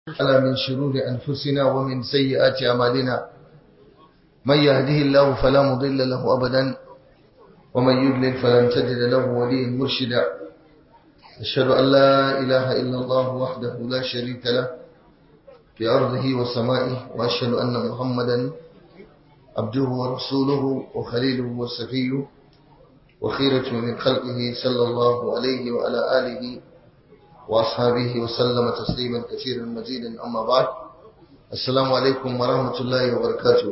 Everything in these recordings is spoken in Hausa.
على من شرور أنفسنا ومن سيئات أعمالنا من يهده الله فلا مضل له أبدا ومن يضلل فلن تجد له وليا مرشدا أشهد أن لا إله إلا الله وحده لا شريك له في أرضه وسمائه وأشهد أن محمدا عبده ورسوله وخليله وصفيه وخيرة من خلقه صلى الله عليه وعلى آله وأصحابه وسلم تسليما كثيرا مزيدا أما بعد السلام عليكم ورحمة الله وبركاته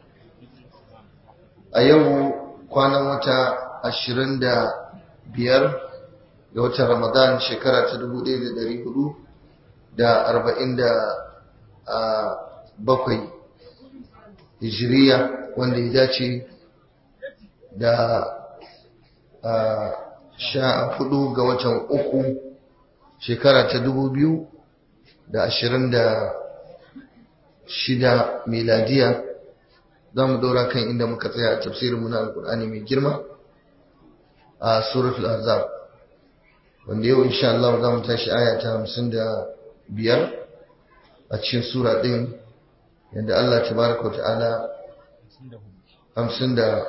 أيوه كان متى أشرين دا بيار ga watan Ramadan shekara ta dubu ɗaya da ɗari hudu da arba'in da bakwai hijiriya wanda ya dace da sha hudu ga watan uku shekara ta dubu biyu da ashirin da shida miladiya za mu ɗora kan inda muka tsaya a tafsirinmu na alkur'ani mai girma a suratul azab wanda yau insha Allah za mu tashi aya ta hamsin da biyar a cikin sura ɗin yadda Allah ta baraka wa ta'ala hamsin da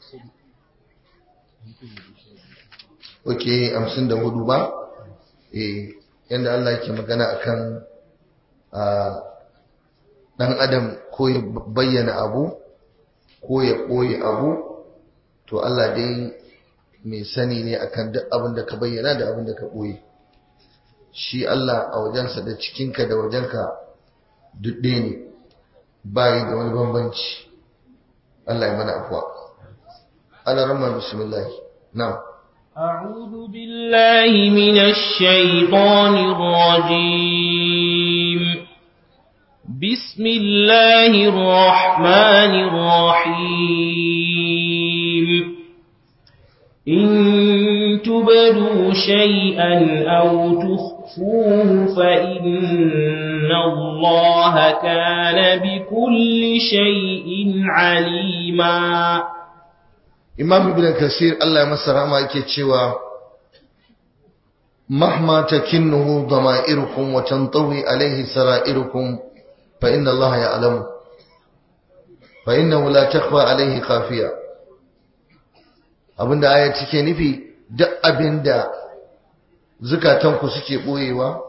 oke hamsin da hudu ba eh yadda Allah ke magana akan ɗan adam ko ya bayyana abu ko ya ɓoye abu to Allah dai mai sani ne akan duk abin da ka bayyana da abin da ka ɓoye shi Allah a wajensa da cikinka da wajenka duk ɗaya ne bayi da wani bambanci Allah ya mana afuwa ana rama bismillah na أعوذ بالله من الشيطان الرجيم بسم الله الرحمن الرحيم إن تبدوا شيئا أو تخفوه فإن الله كان بكل شيء عليما Imam Ibn Kasir Allah ya masa rahama yake cewa mahma takinnuhu dama'irukum wa tantawi alayhi sara'irukum fa inna Allah ya'lamu fa innahu la takhfa alayhi khafiya abinda ayat take nufi duk abinda zukatanku suke boyewa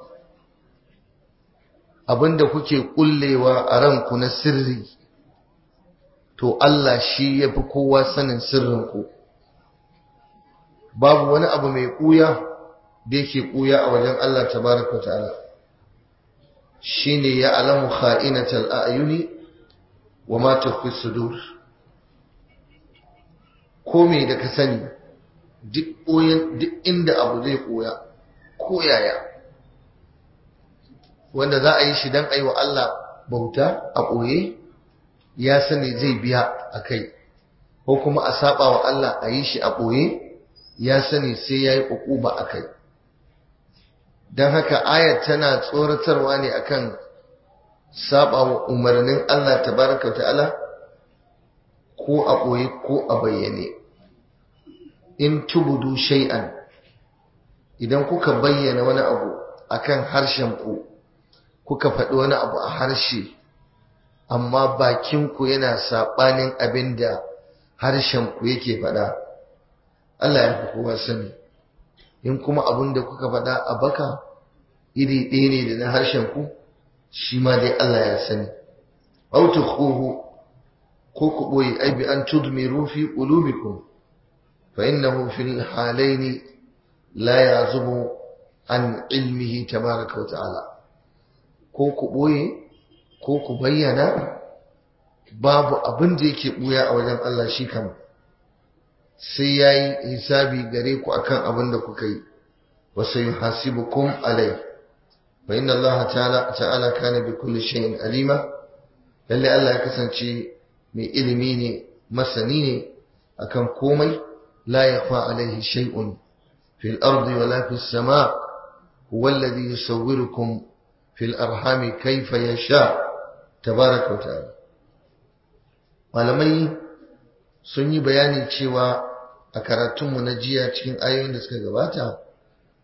abinda kuke kullewa a ranku na sirri to Allah shi yafi kowa sanin sirrinku babu wani abu mai kuya da yake kuya a wajen Allah tabaraka ta'ala shine ya alamu kha'inatal a'yuni wa ma tukhfi sudur ko me da ka sani duk inda abu zai koya ko yaya wanda za a yi shi don a yi wa Allah bauta a ɓoye ya sani zai biya a kai ko kuma a saba wa Allah a yi shi a ɓoye ya sani sai ya yi ƙuƙuba a kai don haka ayat tana tsoratarwa ne akan saba wa umarnin Allah tabaraka ta'ala ko a ɓoye ko a bayyane in tubudu shay'an idan kuka bayyana wani abu akan harshen ku kuka faɗi wani abu a harshe amma bakin ku yana saɓanin abin da harshen ku yake faɗa Allah ya fi kowa sani in kuma abin da kuka faɗa a baka iri ɗaya ne da na harshen ku shi ma dai Allah ya sani autukhuhu ko ku ɓoye ai bi an tudmiru fi qulubikum fa innahu fil halaini la yazubu an ilmihi tabaraka wa ta'ala ko ku ɓoye ko ku bayyana babu abin da yake ɓuya a wajen Allah shi kam sai yayi hisabi gare ku akan abin da kuka yi wa sayuhasibukum alai fa inna Allah ta'ala ta'ala kana bi kulli shay'in alima lalle Allah ya kasance mai ilimi ne masani ne akan komai la yakhfa alaihi shay'un fil ardi wala fis sama huwa alladhi yusawwirukum fil arhami kayfa yasha tabaraka wa ta'ala malamai sun yi bayani cewa a karatunmu na jiya cikin ayoyin da suka gabata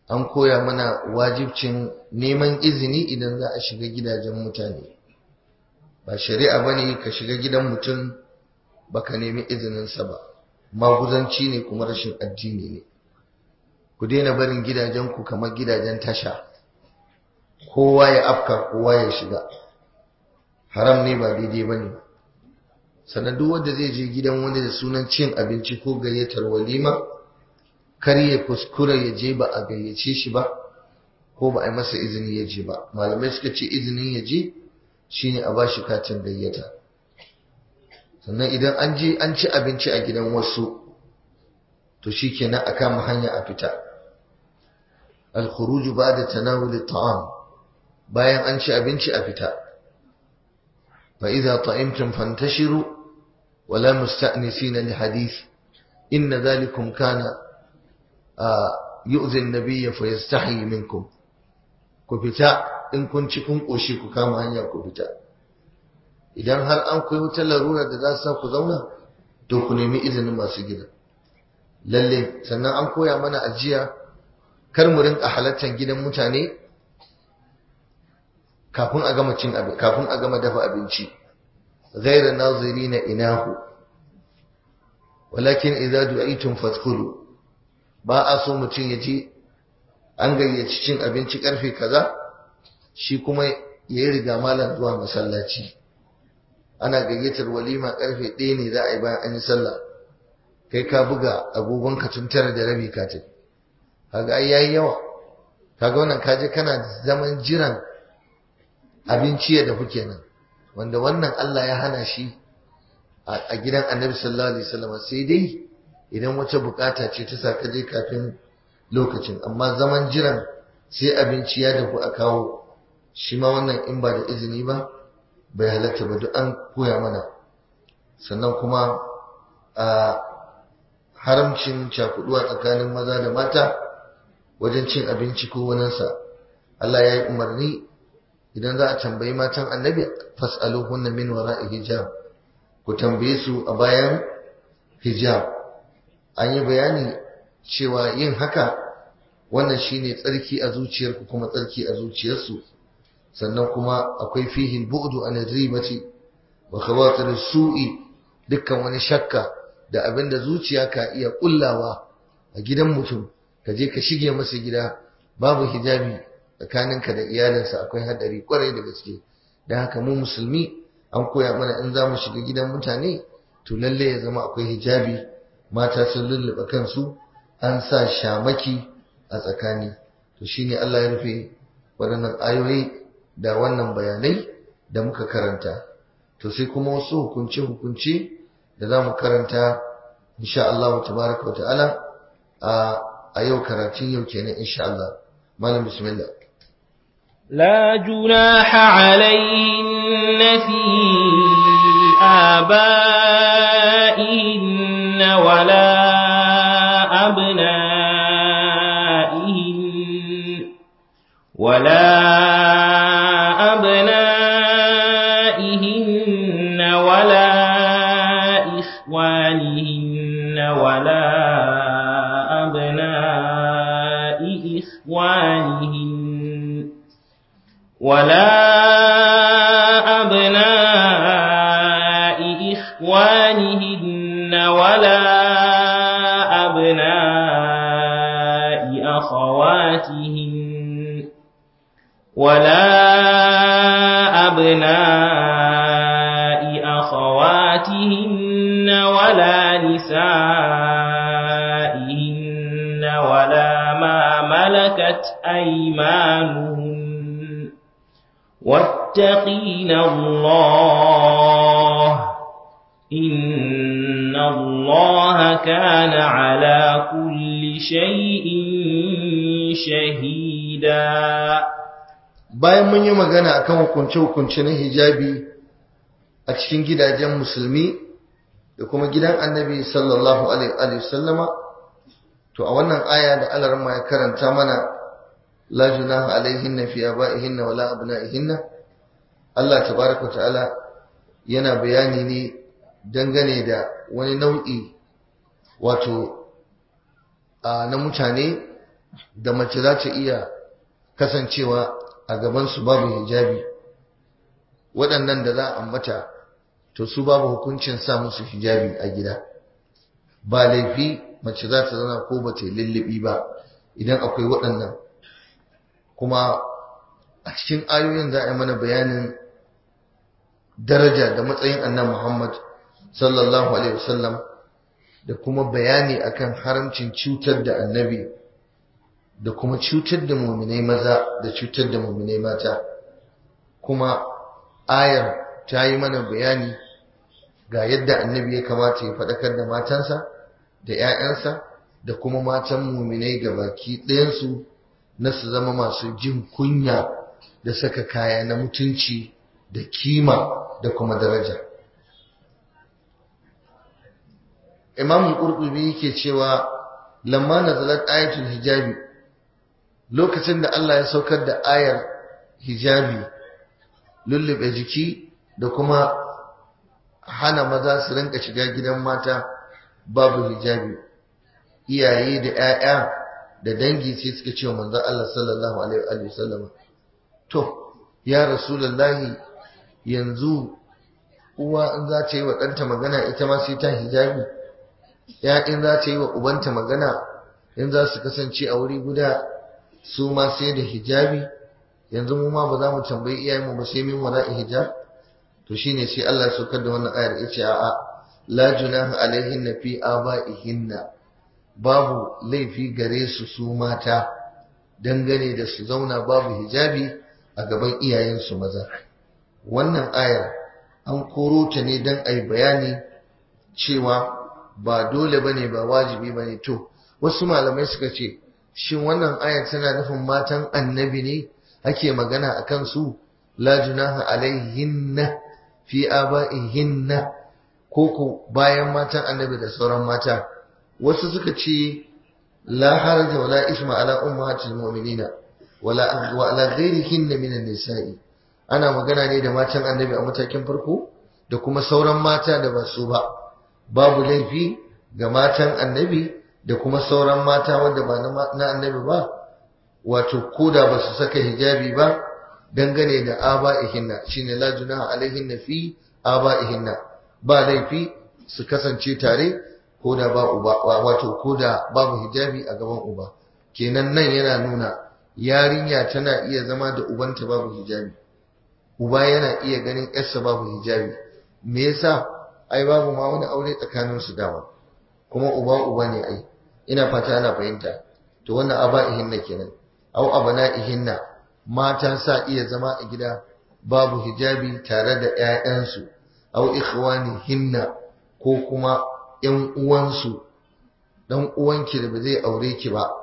an koya mana wajibcin neman izini idan za a shiga gidajen mutane ba shari'a bane ka shiga gidan mutum baka nemi izininsa ba maguzanci ne kuma rashin addini ne ku daina barin gidajenku kamar gidajen tasha kowa ya afka kowa ya shiga haram ne ba daidai ba ne sannan duk wanda zai je gidan wani da sunan cin abinci ko gayyatar walima kar ya kuskura ya je ba a gayyace shi ba ko ba a yi masa izini ya je ba malamai suka ce izinin ya je shine a bashi katin gayyata sannan idan an je an ci abinci a gidan wasu to shikenan a kama hanya a fita al-khuruj ba'da tanawul at-ta'am bayan an ci abinci a fita fa idza ta'imtum fantashiru wa la musta'nisina li hadith inna dhalikum kana yu'zi an-nabiy fa yastahi minkum ku fita in kun ci kun koshi ku kama hanya ku fita idan har an koyi wutar larura da za su sa ku zauna to ku nemi izinin masu gida lalle sannan an koya mana ajiya kar mu rinka halartar gidan mutane kafin a gama cin abin kafin a gama dafa abinci ghayra nazirina inahu walakin idza du'itum fadkhulu ba a so mutum ya je an gayyaci cin abinci karfe kaza shi kuma ya yi riga malam zuwa masallaci ana gayyatar walima karfe ɗaya ne za a yi bayan an yi sallah kai ka buga agogon ka tun tara da rabi ka tafi kaga ai yayi yawa kaga wannan kaje kana zaman jiran abinci ya dafu kenan wanda wannan Allah ya hana shi a gidan Annabi sallallahu alaihi wasallam sai dai idan wata bukata ce ta saka je kafin lokacin amma zaman jiran sai abinci ya dafu a kawo shi ma wannan in ba da izini ba bai halatta ba duk an koya mana sannan kuma a haramcin cakuduwa tsakanin maza da mata wajen cin abinci ko waninsa Allah ya yi umarni idan za a tambayi matan annabi fas'aluhunna min wara'i hijab ku tambaye su a bayan hijab an yi bayani cewa yin haka wannan shine tsarki a zuciyarku kuma tsarki a zuciyarsu sannan kuma akwai fihin bu'du an ribati wa khawatir su'i dukkan wani shakka da abinda zuciya ka iya kullawa a gidan mutum ka je ka shige masa gida babu hijabi tsakaninka da iyalinsa akwai hadari kwarai da gaske dan haka mu musulmi an koya mana in za mu shiga gidan mutane to lalle ya zama akwai hijabi mata sun lullube kansu an sa shamaki a tsakani to shine Allah ya rufe waɗannan ayoyi da wannan bayanai da muka karanta to sai kuma wasu hukunce hukunce da za mu karanta insha Allah tabaraka ta'ala a yau karatun yau kenan insha Allah malam bismillah لا جناح عليهن في آبائهن ولا أبنائهن ولا أبنائهن ولا إخوانهن ولا أبناء إخوانهن ولا أبناء إخوانهن ولا أبناء أخواتهن ولا أبناء أخواتهن ولا نسائهن ولا ما ملكت أيمانهن واتقين الله إن الله كان على كل شيء شهيدا bayan mun yi magana akan hukunce-hukunce na hijabi a cikin gidajen musulmi da kuma gidan annabi sallallahu alaihi wasallama to a wannan aya da alarma ya karanta mana la junaha alaihinna fi abaihinna wala abnaihinna Allah tabaraka ta'ala yana bayani ne dangane da wani nau'i wato na mutane da mace za ta iya kasancewa a gabansu babu hijabi waɗannan da za a ambata to su babu hukuncin sa musu hijabi a gida ba laifi mace za ta zana ko ba ta lullubi ba idan akwai waɗannan kuma a cikin ayoyin za a yi mana bayanin daraja da matsayin annan Muhammad sallallahu alaihi wasallam da kuma bayani akan haramcin cutar da annabi da kuma cutar da muminai maza da cutar da muminai mata kuma ayar ta yi mana bayani ga yadda annabi ya kamata ya faɗakar da matansa da 'ya'yansa da kuma matan muminai ga baki ɗayansu na su zama masu jin kunya da saka kaya na mutunci da kima da kuma daraja imamu ƙurƙubi yake cewa lamma nazalat ayatul hijabi lokacin da Allah ya saukar da ayar hijabi lullube jiki da kuma hana maza su rinka shiga gidan mata babu hijabi iyaye da 'ya'ya da dangi sai suka ce manzon Allah sallallahu alaihi wasallam to ya rasulullahi yanzu uwa in za ta yi wa ɗanta magana ita ma sai ta hijabi ya in za ta yi wa ubanta magana in za su kasance a wuri guda su ma sai da hijabi yanzu mu ma ba za mu tambayi iyayenmu ba sai min wara'i hijab to shine sai Allah ya saukar da wannan ayar yace a'a la junaha alaihinna fi aba'ihinna babu laifi gare su su mata dangane da su zauna babu hijabi a gaban iyayensu maza wannan ayar an koro ta ne don a yi bayani cewa ba dole bane ba wajibi bane to wasu malamai suka ce shin wannan ayar tana nufin matan annabi ne ake magana a kan su la junaha alaihinna fi aba'ihinna ko ko bayan matan annabi da sauran mata wasu suka ce la haraja wala isma ala ummahatil mu'minina wala wa ala ghairihinna minan nisa'i ana magana ne da matan annabi a matakin farko da kuma sauran mata da ba su ba babu laifi ga matan annabi da kuma sauran mata wanda ba na annabi ba wato koda ba su saka hijabi ba dangane da aba'ihinna shine la junaha alaihinna fi aba'ihinna ba laifi su kasance tare koda ba uba wato koda babu hijabi a gaban uba kenan nan yana nuna yarinya tana iya zama da ubanta babu hijabi uba yana iya ganin yarsa babu hijabi me yasa ai babu ma wani aure tsakanin su dama kuma uba uba ne ai ina fata ana fahimta to wannan aba'ihinna kenan au abana'ihinna mata sa iya zama a gida babu hijabi tare da ƴaƴansu au ikhwanihinna ko kuma ƴan uwansu dan uwanki da ba zai aure ki ba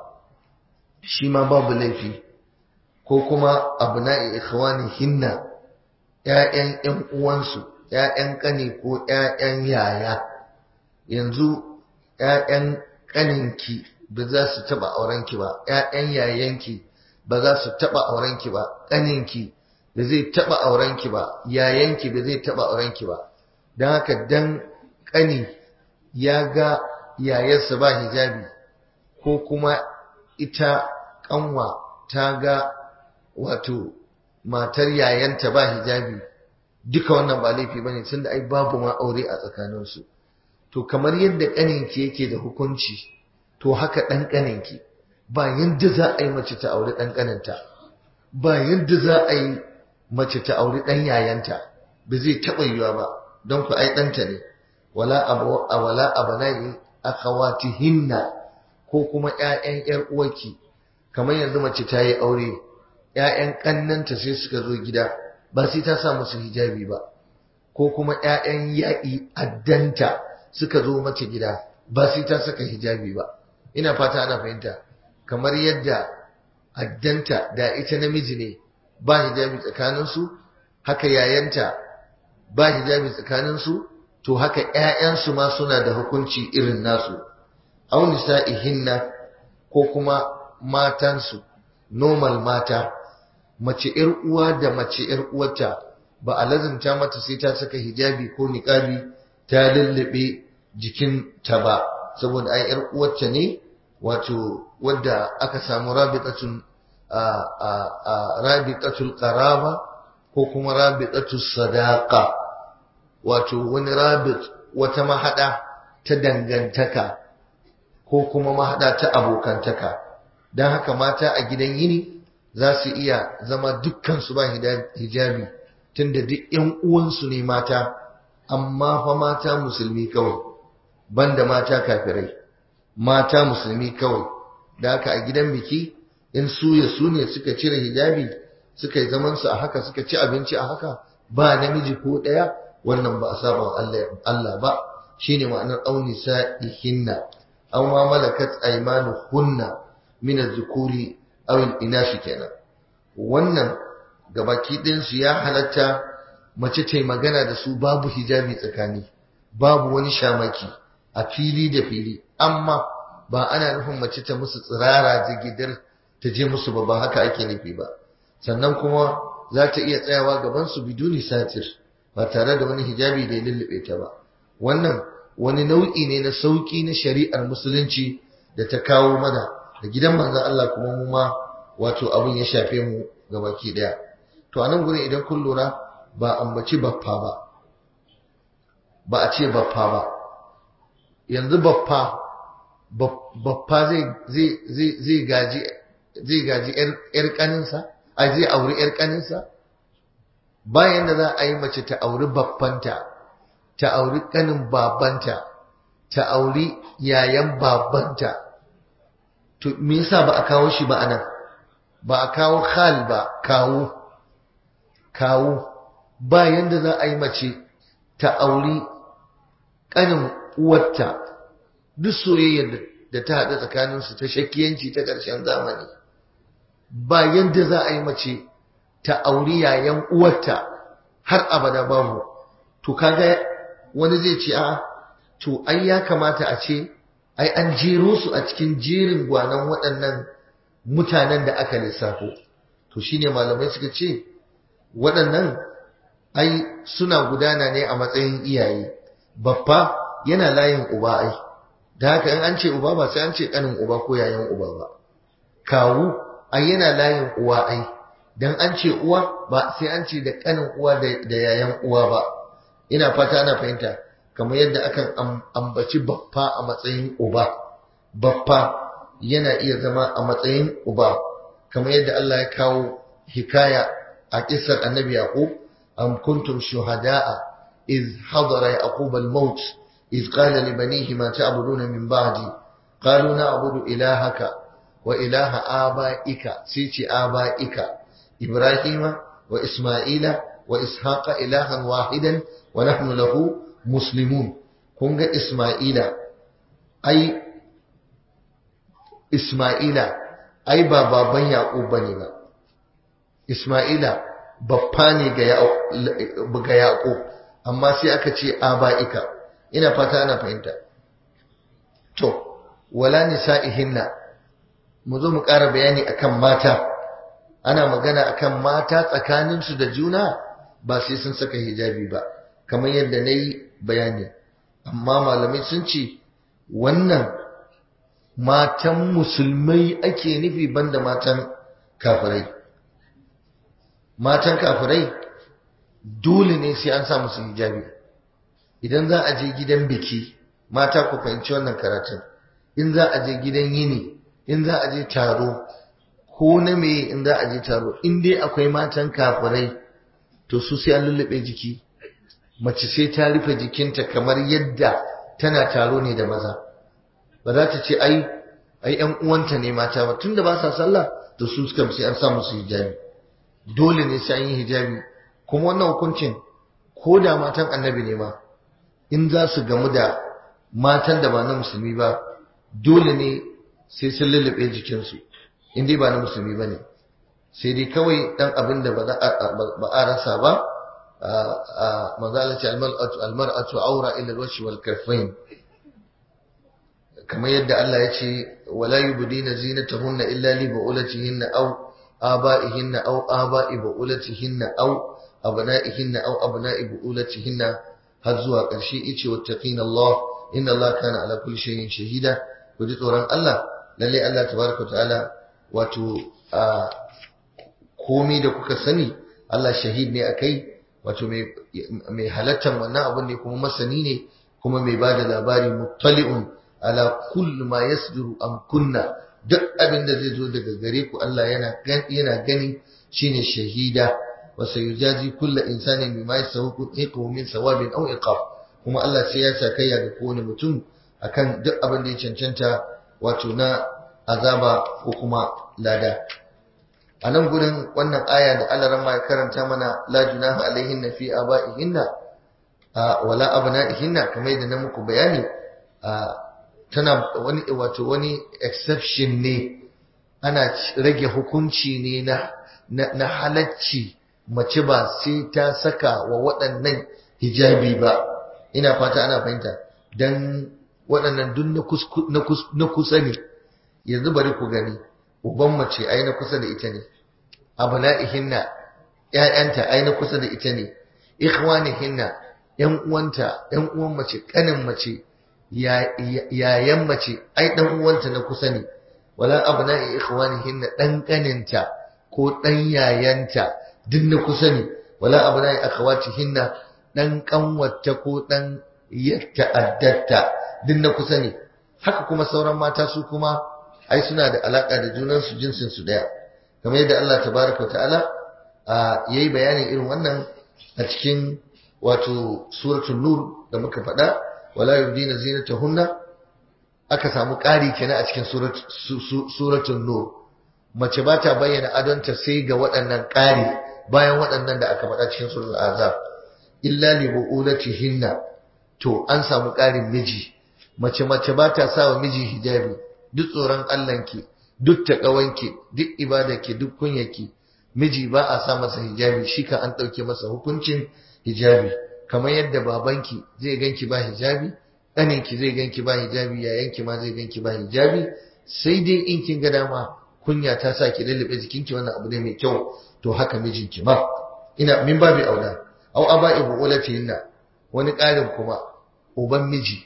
shi ma babu laifi ko kuma abna'i ikhwanihinna ƴaƴan ƴan uwansu ƴaƴan ƙane ko ƴaƴan yaya yanzu ƴaƴan ƙaninki ba za su taɓa aurenki ba ƴaƴan yayanki ba za su taɓa aurenki ba ƙaninki ba zai taɓa aurenki ba yayanki ba zai taɓa aurenki ba don haka dan ƙani ya ga yayarsa ba hijabi ko kuma ita ƙanwa ta ga wato matar yayanta ba hijabi duka wannan ba laifi bane tunda ai babu ma aure a tsakaninsu to kamar yadda ƙaninki yake da hukunci to haka ɗan ƙaninki ba yadda za a yi mace ta auri ɗan ƙaninta ba yadda za a yi mace ta auri ɗan yayanta ba zai taɓa yiwa ba don ku ai ɗanta ne wala a wala abanayi akhawatihinna ko kuma ƴaƴan ƴar uwarki kamar yanzu mace ta yi aure ƴaƴan ƙannanta sai suka zo gida ba sai ta sa musu hijabi ba ko kuma ƴaƴan yaƙi addanta suka zo mata gida ba sai ta saka hijabi ba ina fata ana fahimta kamar yadda addanta da ita namiji ne ba hijabi tsakaninsu haka yayanta ba hijabi tsakaninsu to haka ƴaƴansu ma suna da hukunci irin nasu aw nisa'ihinna ko kuma matansu normal mata mace ƴar uwa da mace ƴar uwarta ba a lazimta mata sai ta saka hijabi ko niqabi ta lullube jikinta ba saboda ai ƴar uwarta ne wato wadda aka samu rabitatun rabitatul qaraba ko kuma rabitatul sadaqa wato wani rabit wata mahada ta dangantaka ko kuma mahada ta abokantaka don haka mata a gidan yini za su iya zama dukkan su ba hijabi tunda duk yan uwansu ne mata amma fa mata musulmi kawai banda mata kafirai mata musulmi kawai da haka a gidan biki in su ya su ne suka cire hijabi suka yi zaman su a haka suka ci abinci a haka ba namiji ko daya wannan ba a saba Allah ba shine ma'anar auni sa'ihinna aw ma malakat aymanuhunna min az-zukuri aw al-inashi kenan wannan gabaki ɗin su ya halatta mace ta magana da su babu hijabi tsakani babu wani shamaki a fili da fili amma ba ana nufin mace ta musu tsirara jigidar ta je musu ba ba haka ake nufi ba sannan kuma za ta iya tsayawa gaban su biduni satir ba tare da wani hijabi da ya lullube ta ba wannan wani nau'i ne na sauki na shari'ar musulunci da ta kawo mana da gidan manzon Allah kuma mu ma wato abin ya shafe mu gabaki daya to a nan gurin idan kun lura ba ambaci baffa ba ba a ce baffa ba yanzu baffa baffa zai gaji zai gaji yar kaninsa a zai auri yar kaninsa bayan da za a yi mace ta auri baffanta ta auri kanin babanta ta auri yayan babanta to me yasa ba a kawo shi ba anan ba a kawo khal ba kawo kawo ba yanda za a yi mace ta auri ƙanin uwarta duk soyayyar da ta haɗa tsakaninsu ta shakiyanci ta ƙarshen zamani ba yanda za a yi mace ta auri yayan uwarta har abada babu to kaga wani zai ce a to ai ya kamata a ce ai an jero su a cikin jerin gwanan waɗannan mutanen da aka lissafo to shine malamai suka ce waɗannan ai suna gudana ne a matsayin iyaye babba yana layin uba ai da haka in an ce uba ba sai an ce kanin uba ko yayan uba ba kawu ai yana layin uwa ai dan an ce uwa ba sai an ce da kanin uwa da yayan uwa ba ina fata ana fahimta kamar yadda akan ambaci baffa a matsayin uba baffa yana iya zama a matsayin uba kamar yadda Allah ya kawo hikaya a kisar annabi yaqub am kuntum shuhada'a iz hadara yaqub al-maut iz qala li banihi ma ta'buduna min ba'di qalu na'budu ilahaka wa ilaha aba'ika sai ce aba'ika ibrahima wa isma'ila wa ishaqa ilahan wahidan wa nahnu lahu muslimun kun ga isma'ila ai isma'ila ai ba baban yaqub bane ba isma'ila baffa ne ga yaƙo amma sai aka ce aba'ika ina fata ana fahimta to wala nisa'ihinna mu zo mu ƙara bayani akan mata ana magana akan mata tsakaninsu da juna ba sai sun saka hijabi ba kamar yadda na yi bayani amma malamai sun ce wannan matan musulmai ake nufi banda matan kafirai matan kafirai dole ne sai an sa musu hijabi idan za a je gidan biki mata ku fahimci wannan karatun in za a je gidan yini in za a je taro ko na me in za a je taro in dai akwai matan kafirai to su sai an lullube jiki mace sai ta rufe jikinta kamar yadda tana taro ne da maza ba za ta ce ai ai ƴan uwanta ne mata ba tunda ba sa sallah to su suka sai an sa musu hijabi dole ne sai an yi hijabi kuma wannan hukuncin ko da matan annabi ne ma in za su gamu da matan da ba na musulmi ba dole ne sai sun lullube jikinsu in dai ba na musulmi ba ne sai dai kawai dan abin da ba a rasa ba manzalaci almar'atu aura ila alwashi wal karfain kamar yadda Allah ya ce wala yubdina zinatahunna illa li bu'ulatihinna aw آبائهن أو آباء بؤولتهن أو أبنائهن أو أبناء بؤولتهن هزوا قرشي إيش واتقين الله إن الله كان على كل شيء شهيدا ودي توران الله lalle Allah tabaraka ta'ala wato a komai da kuka sani Allah shahid ne akai wato mai mai halattan wannan abin ne kuma masani ne kuma mai bada labari muttali'un ala kulli ma yasduru an kunna duk abin da zai zo daga gare ku Allah yana yana gani shine shahida wa sayujazi kullu insanin bima yasawu min sawabin aw iqab kuma Allah sai ya sakayya ga kowane mutum akan duk abin da ya cancanta wato na azaba ko kuma lada a nan gurin wannan aya da Allah ran ya karanta mana la junaha alaihinna fi aba'ihinna wala abna'ihinna kamar yadda na muku bayani tana wani wato wani exception ne ana rage hukunci ne na na halacci mace ba sai ta saka wa waɗannan hijabi ba ina fata ana fahimta dan waɗannan duk na kusa ne yanzu bari ku gani uban mace ai na kusa da ita ne abna'ihinna ƴaƴanta ai na kusa da ita ne ikhwanihinna ƴan uwanta ƴan uwan mace kanin mace yayan mace ai dan uwanta na kusa ne wala abna'i ikhwanihinna dan kaninta ko dan yayanta duk na kusa ne wala abna'i akhawatihinna dan kanwata ko dan yatta addatta duk na kusa ne haka kuma sauran mata su kuma ai suna da alaka da junan su jinsin su daya kamar yadda Allah tabaraka ta'ala yayi bayanin irin wannan a cikin wato suratul nur da muka faɗa wala yubdina zinatahunna aka samu ƙari kenan a cikin suratul nur mace ba ta bayyana adonta sai ga waɗannan ƙari bayan waɗannan da aka faɗa cikin suratul azab illa li bu'ulatihinna to an samu ƙarin miji mace mace ba ta sa wa miji hijabi duk tsoron Allahnki duk taƙawanki duk ibadarki duk kunyarki miji ba a sa masa hijabi shi ka an ɗauke masa hukuncin hijabi kamar yadda babanki zai ganki ba hijabi ɗaninki zai ganki ba hijabi yayanki ma zai ganki ba hijabi sai dai in kin ga dama kunya ta sa ki lallabe jikinki wannan abu ne mai kyau to haka mijinki ma ina min babi aula au aba ibu ulatihinna wani ƙarin kuma uban miji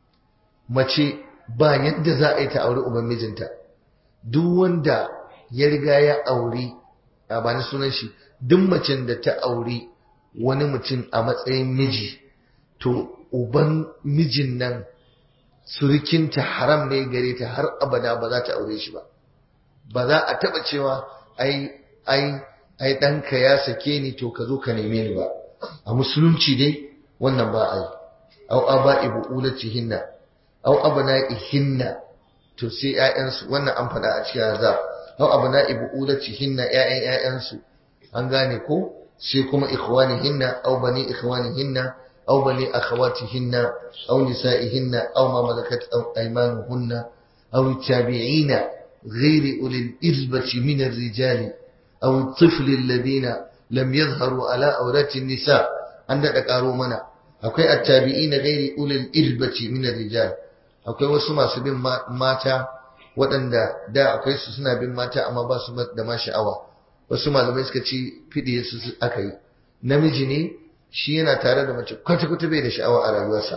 mace ba yadda za a yi ta auri uban mijinta duk wanda ya riga ya auri a bani sunan shi duk macen da ta auri wani mutum a matsayin miji to uban mijin nan surukinta haram ne gare ta har abada ba za ta aure shi ba ba za a taba cewa ai ai ai ɗanka ya sake ni to ka zo ka neme ni ba a musulunci dai wannan ba a yi au aba ibu ulatihinna au abna'ihinna to sai ƴaƴansu wannan an faɗa a cikin azab au abna'i ibu ulatihinna ƴaƴan ƴaƴansu an gane ko sai kuma ikhwanihinna au bani ikhwanihinna au bani akhawatihinna au nisa'ihinna au ma malakat aymanuhunna au tabi'ina غير أولي الإربة من الرجال أو الطفل الذين لم يظهروا على أورات النساء عندك قارو منا akwai attabi'ina ghairi ulil irbati min rijal akwai wasu masu bin mata waɗanda da akwai su suna bin mata amma ba su da ma sha'awa wasu malamai suka ci fidiye su aka yi namiji ne shi yana tare da mace kwata kwata bai da sha'awa a rayuwarsa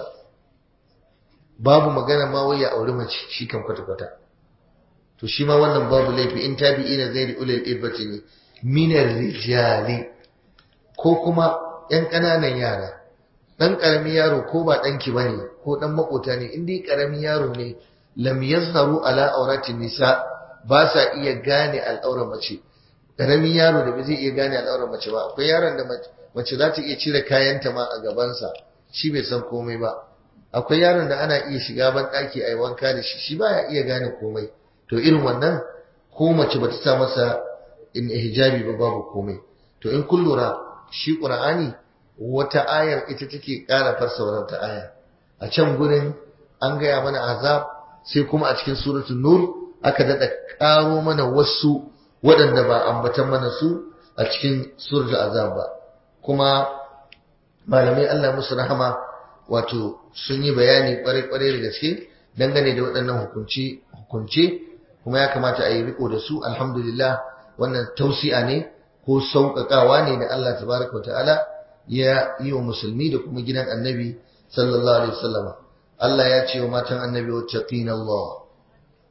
babu magana ma wai ya auri mace shi kan kwata kwata to shi ma wannan babu laifi in tabi'ina ghairi ulil irbati ne min rijali ko kuma yan ƙananan yara dan karamin yaro ko ba danki bane ko dan makota ne in dai karamin yaro ne lam yazharu ala auratin nisa ba sa iya gane al'aurar mace karamin yaro da ba zai iya gane al'aurar mace ba akwai yaron da mace za ta iya cire kayanta ma a gabansa shi bai san komai ba akwai yaron da ana iya shiga ban daki ayi wanka da shi shi baya iya gane komai to irin wannan ko mace bata sa masa in hijabi ba babu komai to in kun lura shi qur'ani wata ayar ita take ƙara fassara wata aya a can gurin an gaya mana azab sai kuma a cikin suratul nur aka dada ƙaro mana wasu waɗanda ba ambatan mana su a cikin suratul azab ba kuma malamai Allah musu rahama wato sun yi bayani kwarai-kwarai da gaske dangane da waɗannan hukunci hukunce kuma ya kamata a yi riko da su alhamdulillah wannan tausi'a ne ko sauƙaƙawa ne da Allah tabaraka wa ta'ala ya yi wa musulmi da kuma gidan annabi sallallahu alaihi wasallama Allah ya ce wa matan annabi wattaqina Allah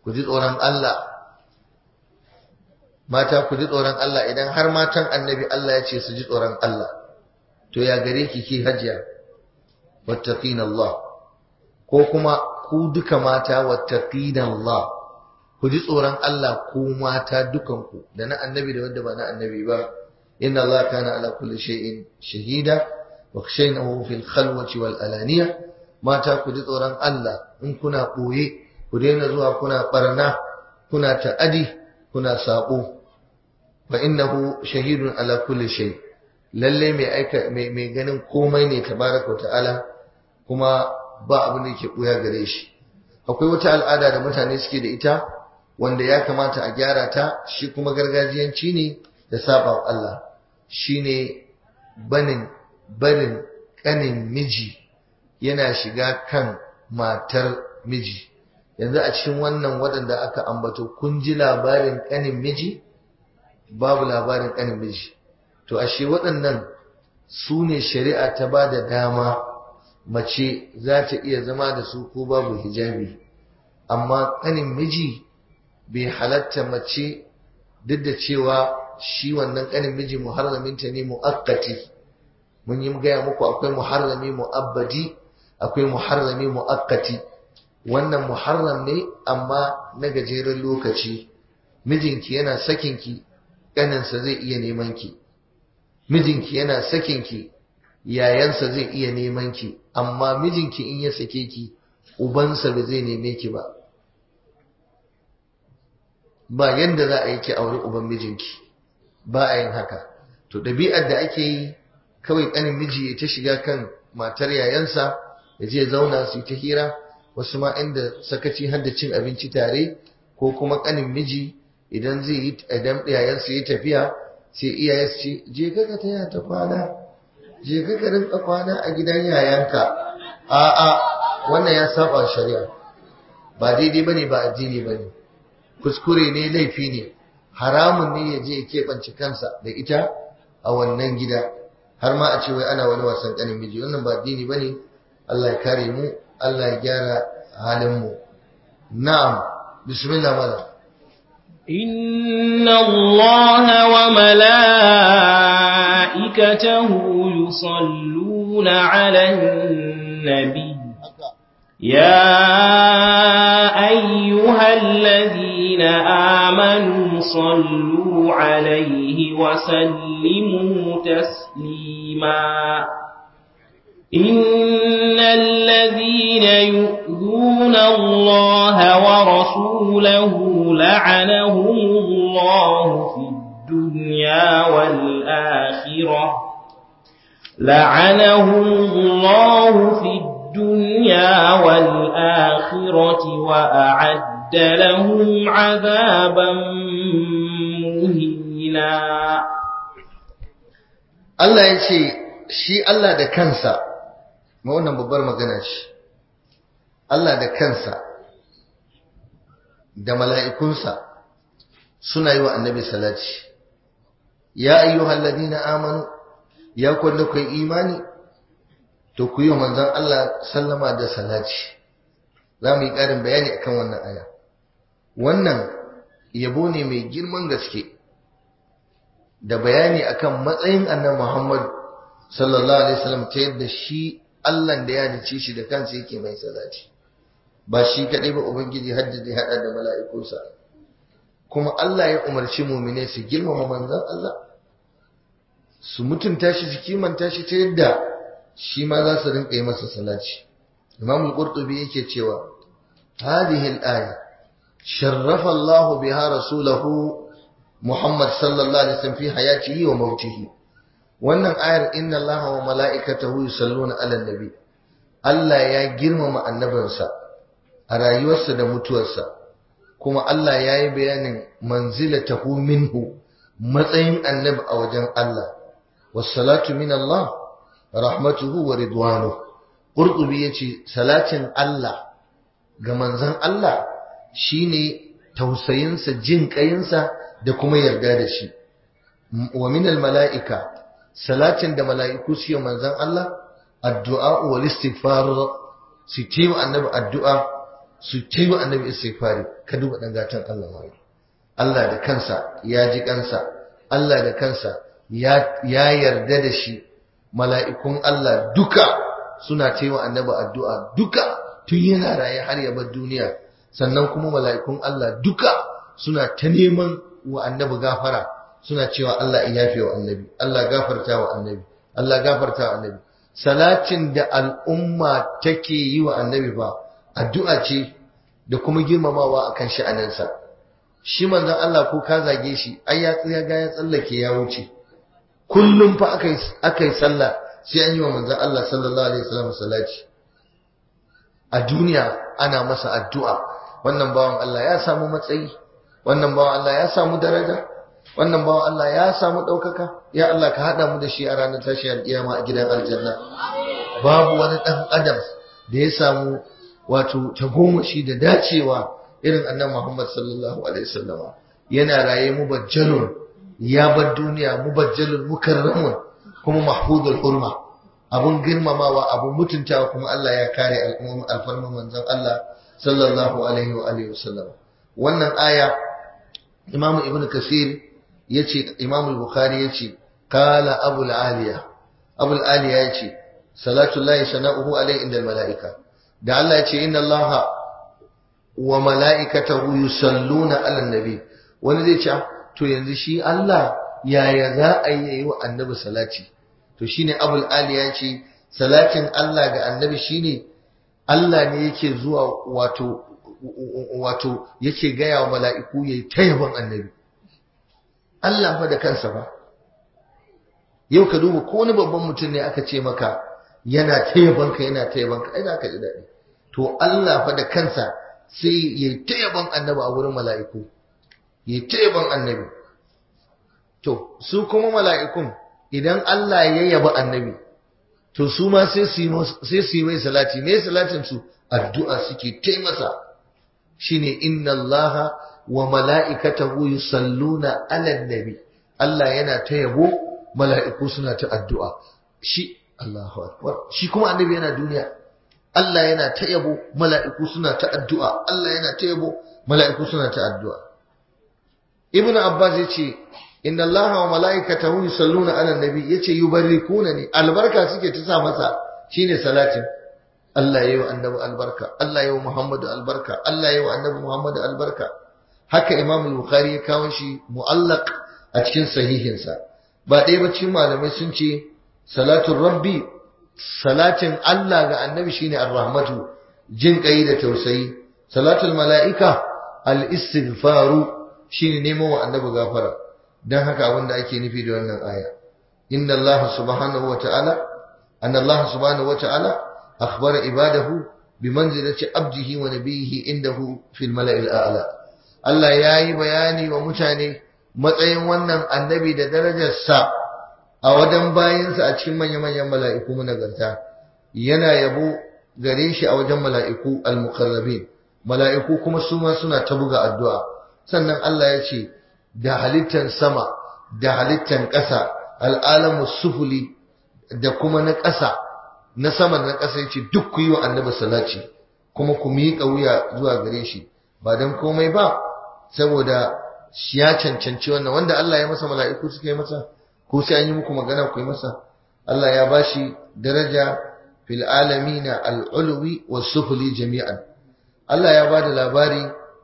ku ji tsoron Allah mata ku ji tsoron Allah idan har matan annabi Allah ya ce su ji tsoron Allah to ya gare ki ki hajiya wattaqina Allah ko kuma ku duka mata wattaqina Allah ku ji tsoron Allah ku mata dukanku da na annabi da wanda ba na annabi ba inna Allah kana ala kulli shay'in shahida wa khshaynahu fil khalwati wal alaniya mata ku ji tsoron Allah in kuna boye ku daina zuwa kuna barna kuna ta'adi kuna sabo fa innahu shahidun ala kulli shay lalle mai aika mai ganin komai ne tabaraka ta'ala kuma ba abin da yake buya gare shi akwai wata al'ada da mutane suke da ita wanda ya kamata a gyara ta shi kuma gargajiyanci ne da saba wa Allah shine banin barin kanin miji yana shiga kan matar miji yanzu a cikin wannan waɗanda aka ambato kun ji labarin kanin miji babu labarin kanin miji to ashe waɗannan su ne shari'a ta ba da dama mace za ta iya zama da su ko babu hijabi amma kanin miji bai halatta mace duk da cewa shi wannan kanin miji muharraminta ne mu'akkati mun yi gaya muku akwai muharrami mu'abbadi akwai muharrami mu'akkati wannan muharram ne amma na gajeren lokaci mijinki yana sakinki ƙaninsa zai iya neman ki mijinki yana sakinki yayansa zai iya neman ki amma mijinki in ya sake ki ubansa ba zai neme ki ba ba yanda za a yi ki auri uban mijinki ba a yin haka to ɗabi'ar da ake yi kawai ƙanin miji ya ta shiga kan matar yayansa ya je zauna su yi ta hira wasu ma inda sakaci har da cin abinci tare ko kuma ƙanin miji idan zai yi idan yayansa ya tafiya sai iyaye su ce je ka ka taya ta kwana je ka ka rinka kwana a gidan yayanka a'a wannan ya saba shari'a ba daidai bane ba addini bane kuskure ne laifi ne haramun ne ya je ya keɓance kansa da ita a wannan gida har ma a ce wai ana wani wasan ƙanin miji wannan ba addini bane Allah ya kare mu Allah ya gyara halin mu na'am bismillah malam إن الله وملائكته يصلون على النبي يا أيها الذين آمنوا صلوا عليه وسلموا تسليما إن الذين يؤذون الله ورسوله لعنهم الله في الدنيا والآخرة لعنهم الله في الدنيا والآخرة وأعد لهم عذابا مهينا Allah ya ce shi Allah da kansa ma wannan babbar magana ce Allah da kansa da mala'ikunsa suna yi wa annabi salati ya ayyuhal ladina amanu ya kwallo kai imani to ku yi wa manzon Allah sallama da salati za mu yi ƙarin bayani akan wannan aya wannan yabo ne mai girman gaske da bayani akan matsayin annabi Muhammad sallallahu alaihi wasallam ta yadda shi Allah da ya dace shi da kansa yake mai salati ba shi kadai ba ubangiji hadda zai hada da mala'ikunsa kuma Allah ya umarci mu'mine su girmama manzon Allah su mutunta shi su kimanta shi ta yadda shi ma za su rinka yi masa salati Imam al-Qurtubi yake cewa hadhihi al-aya sharrafa Allah biha rasulahu Muhammad sallallahu alaihi wasallam fi hayatihi wa mautihi wannan ayar inna allaha wa mala'ikatahu yusalluna 'alan nabi Allah ya girmama annabinsa a rayuwarsa da mutuwarsa kuma Allah ya yi bayanin manzilatahu minhu matsayin annabi a wajen Allah wassalatu min Allah rahmatuhu wa ridwanuhu Qurtubi yace salatin Allah ga manzon Allah shine tausayinsa jin kayinsa da kuma yarda da shi wa min mala'ika salatin da mala'iku su yi manzan Allah addu'a wal istighfar su ce wa annabi addu'a su yi wa annabi istighfari ka duba dan gatan Allah mai Allah da kansa ya ji kansa Allah da kansa ya yarda da shi mala'ikun Allah duka suna wa annabi addu'a duka tun yana raye har ya bar duniya sannan kuma mala'ikun Allah duka suna ta neman wa annabi gafara suna cewa Allah ya yafe wa annabi Allah gafarta wa annabi Allah gafarta wa annabi salatin da al'umma take yi wa annabi ba addu'a ce da kuma girmamawa akan sha'aninsa shi manzon Allah ko ka zage shi ai ya tsaya ga ya tsallake ya wuce kullum fa akai akai sallah sai an yi wa manzon Allah sallallahu alaihi wasallam salati a duniya ana masa addu'a wannan bawan Allah ya samu matsayi wannan bawan Allah ya samu daraja wannan bawan Allah ya samu ɗaukaka ya Allah ka haɗa mu da shi a ranar tashi alƙiyama a gidan aljanna babu wani ɗan adam da ya samu wato tagomashi da dacewa irin annan Muhammad sallallahu alaihi wasallama yana raye mubajjalun ya bar duniya mubajjalun mukarramun kuma mahfuzul hurma abun girmamawa abun mutuntawa kuma Allah ya kare alfarman manzon Allah sallallahu alaihi wa alihi wasallam wannan aya Imam Ibn Kasir yace Imam Bukhari yace qala Abu al-Aliya Abu al-Aliya yace salatu llahi sana'uhu alaihi inda malaika da Allah yace inna Allah wa malaikatahu yusalluna ala nabi wani zai ce to yanzu shi Allah yaya za a yi wa annabi salati to shine Abu al-Aliya yace salatin Allah ga annabi shine Allah ne yake zuwa wato wato yake gaya wa mala'iku yayi ta yaban annabi Allah fa da kansa ba yau ka duba ko wani babban mutum ne aka ce maka yana ta yaban ka yana ta yaban ka ai za ka ji daɗi to Allah fa da kansa sai yayi ta yaban annabi a wurin mala'iku yayi ta yaban annabi to su kuma mala'ikun idan Allah ya yaba annabi to su ma sai su yi mai salati me salatin su addu'a suke taimasa shine inna allaha wa mala'ikatahu yusalluna ala nabi Allah yana ta yabo mala'iku suna ta addu'a shi Allahu akbar shi kuma annabi yana duniya Allah yana ta yabo mala'iku suna ta addu'a Allah yana ta yabo mala'iku suna ta addu'a Ibn Abbas yace inna allaha wa mala'ikatahu yusalluna ala nabi yace yubarrikunani albarka suke ta sa masa shine salatin Allah yayi wa annabi albarka Allah yayi wa Muhammadu albarka Allah yayi wa annabi Muhammadu albarka haka Imam al-Bukhari ya kawo shi mu'allaq a cikin sahihinsa ba ɗaya ba cikin malamai sun ce salatul rabbi salatin Allah ga annabi shine ar-rahmatu jin kai da tausayi salatul mala'ika al-istighfaru shine nemo wa annabi gafara dan haka abin da ake nufi da wannan aya inna Allah subhanahu wata'ala anna Allah subhanahu wata'ala akhbara ibadahu bimanzilati abdihi wa nabiyhi indahu fil mala'il a'la Allah yayi bayani wa mutane matsayin wannan annabi da darajarsa a wajen bayinsa a cikin manya-manyan mala'iku nagarta yana yabo gare shi a wajen mala'iku al-muqarrabin mala'iku kuma su ma suna ta buga addu'a sannan Allah ya ce da halittan sama da halittan ƙasa al'alamu sufuli da kuma na ƙasa na sama da na ƙasa ya ce duk ku yi wa annabi salati kuma ku miƙa wuya zuwa gare shi ba don komai ba saboda ya cancanci wannan wanda Allah ya masa mala'iku suka yi masa ko sai an yi muku magana ku yi masa Allah ya bashi daraja fil alamina al-ulwi was-sufli jami'an Allah ya bada labari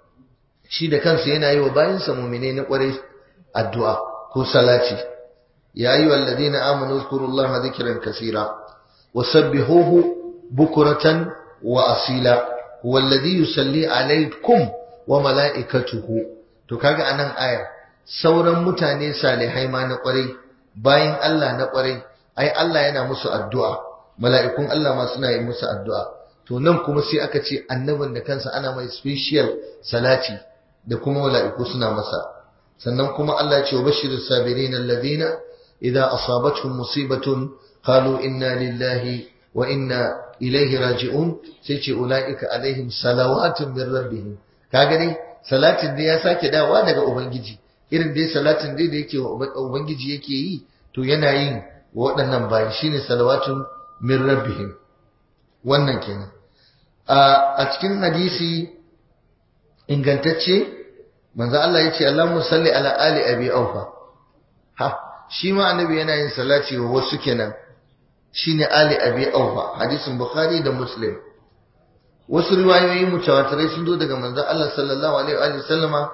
shi da kansa yana yi wa bayansa mu'mine na kwarai addu'a ko salati ya ayu alladhina amanu zkurullaha dhikran kaseera wasabbihuhu bukratan wa asila huwa alladhi yusalli alaykum wa mala'ikatuhu to kaga anan aya sauran mutane salihai ma na kwarai bayan Allah na kwarai ai Allah yana musu addu'a mala'ikun Allah ma suna yi musu addu'a to nan kuma sai aka ce annabin da kansa ana mai special salati da kuma mala'iku suna masa sannan kuma Allah ya ce wa bashirus sabirin alladhina idza asabatuhum musibatun qalu inna lillahi wa inna ilaihi raji'un sai ce ulaika alaihim salawatun min rabbihim kaga dai salatin da ya sake dawa daga ubangiji irin dai salatin dai da yake ubangiji yake yi to yana yin waɗannan bayi shine salawatun min rabbihim wannan kenan a cikin hadisi ingantacce manzo Allah yace Allahumma salli ala ali abi aufa ha shi ma annabi yana yin salati wa wasu kenan shine ali abi aufa hadisin bukhari da muslim wasu riwayoyi mutawatirai sun zo daga manzo Allah sallallahu alaihi wa sallama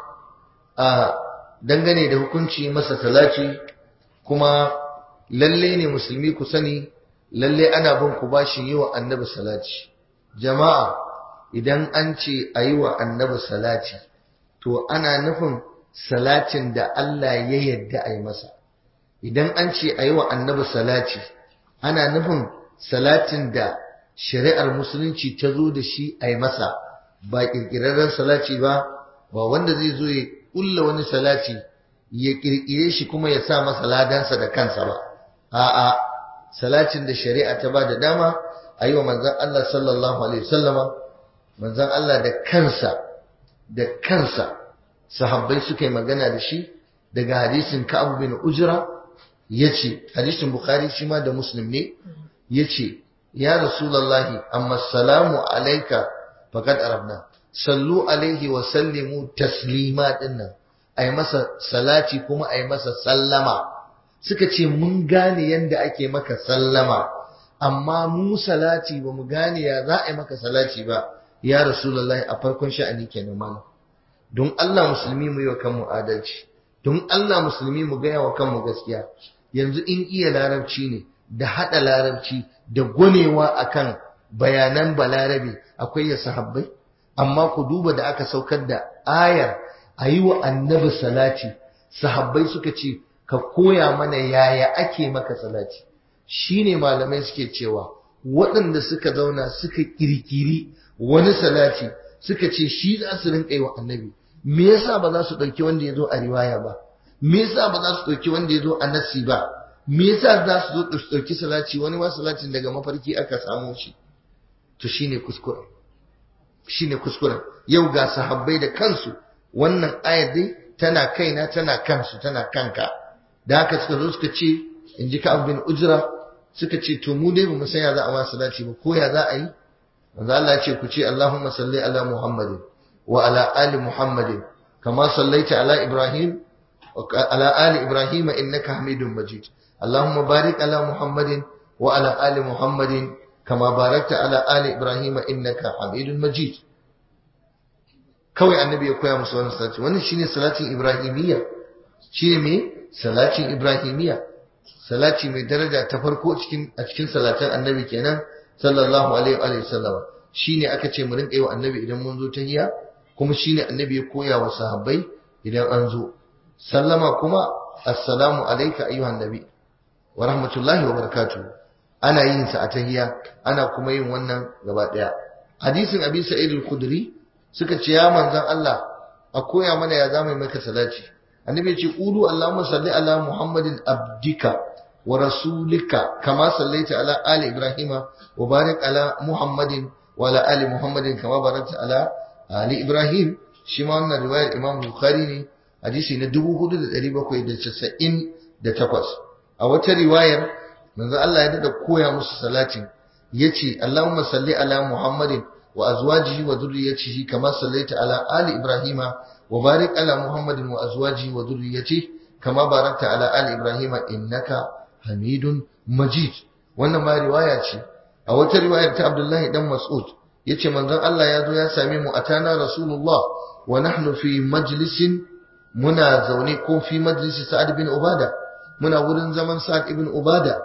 a dangane da hukunci masa salati kuma lalle ne musulmi ku sani lalle ana bin ku bashin yi wa annabi salati jama'a idan an ce a yi wa annabi salati to ana nufin salatin da Allah ya yadda a yi masa idan an ce a yi wa annabi salati ana nufin salatin da shari'ar musulunci ta zo da shi a yi masa ba ƙirƙirarren salati ba ba wanda zai zo ya ƙulla wani salati ya ƙirƙire shi kuma ya sa masa ladansa da kansa ba a'a salatin da shari'a ta ba da dama a yi wa manzan Allah sallallahu alaihi wasallama manzan Allah da kansa da kansa sahabbai suka yi magana da shi daga hadisin Ka'ab bin Ujra yace hadisin Bukhari shi ma da Muslim ne yace ya Rasulullahi amma salamu alayka faqad arabna sallu alaihi wa sallimu taslima dinnan ai masa salati kuma ai masa sallama suka ce mun gane yanda ake maka sallama amma mu salati ba mu gane ya za a yi maka salati ba ya rasulullahi a farkon sha'ani kenan mana don Allah musulmi mu yi wa kanmu adalci don Allah musulmi mu gaya wa kanmu gaskiya yanzu in iya larabci ne da hada larabci da gwanewa akan bayanan balarabe akwai ya sahabbai amma ku duba da aka saukar da ayar a yi wa annabi salati sahabbai suka ce ka koya mana yaya ake maka salati shine malamai suke cewa waɗanda suka zauna suka kirkiri wani salati suka ce shi za su rinka yi wa annabi me yasa ba za su ɗauki wanda ya zo a riwaya ba me yasa ba za su ɗauki wanda ya zo a nassi ba me yasa za su zo su ɗauki salati wani ma salatin daga mafarki aka samo shi to shine kuskure shine kuskuren yau ga sahabbai da kansu wannan ayar dai tana kaina tana kansu tana kanka da haka suka zo suka ce in ji ka bin ujra suka ce to mu dai bamu san ya za a ma salati ba ko ya za a yi manzo Allah ya ce ku ce Allahumma salli ala Muhammadin wa ala ali Muhammadin kama sallaita ala Ibrahim wa ala ali Ibrahim innaka Hamidum Majid Allahumma barik ala Muhammadin wa ala ali Muhammadin kama barakta ala ali Ibrahim innaka Hamidum Majid kawai annabi ya koya musu wannan salati wannan shine salatin ibrahimiyya shine me salatin ibrahimiyya salati mai daraja ta farko cikin a cikin salatan annabi kenan sallallahu alaihi wa sallam shine aka ce mu rinka yi wa annabi idan mun zo tahiyya kuma shine annabi ya koya wa sahabbai idan an zo sallama kuma assalamu alayka ayyuhan nabi wa rahmatullahi wa barakatuh ana yin sa a tahiyya ana kuma yin wannan gaba daya hadisin abi sa'id al-khudri suka ce ya manzan Allah a koya mana ya zama maka salati annabi ya ce qulu allahumma salli ala muhammadin abdika wa rasulika kama sallaita ala ali ibrahima wa barik ala muhammadin wa ala ali muhammadin kama barakta ala ali ibrahim shi ma wannan riwayar imam bukhari ne hadisi na 4798 a wata riwayar manzo Allah ya dada koya musu salatin yace allahumma salli ala muhammadin وأزواجه وذريته كما صليت على آل إبراهيم وبارك على محمد وأزواجه وذريته كما باركت على آل إبراهيم إنك حميد مجيد wannan ma riwaya ce a wata riwayar ta Abdullahi dan Mas'ud yace manzon Allah ya zo ya same mu atana Rasulullah wa nahnu fi majlisin muna zaune ko fi majlisi Sa'ad bin Ubada muna wurin zaman Sa'ad ibn Ubada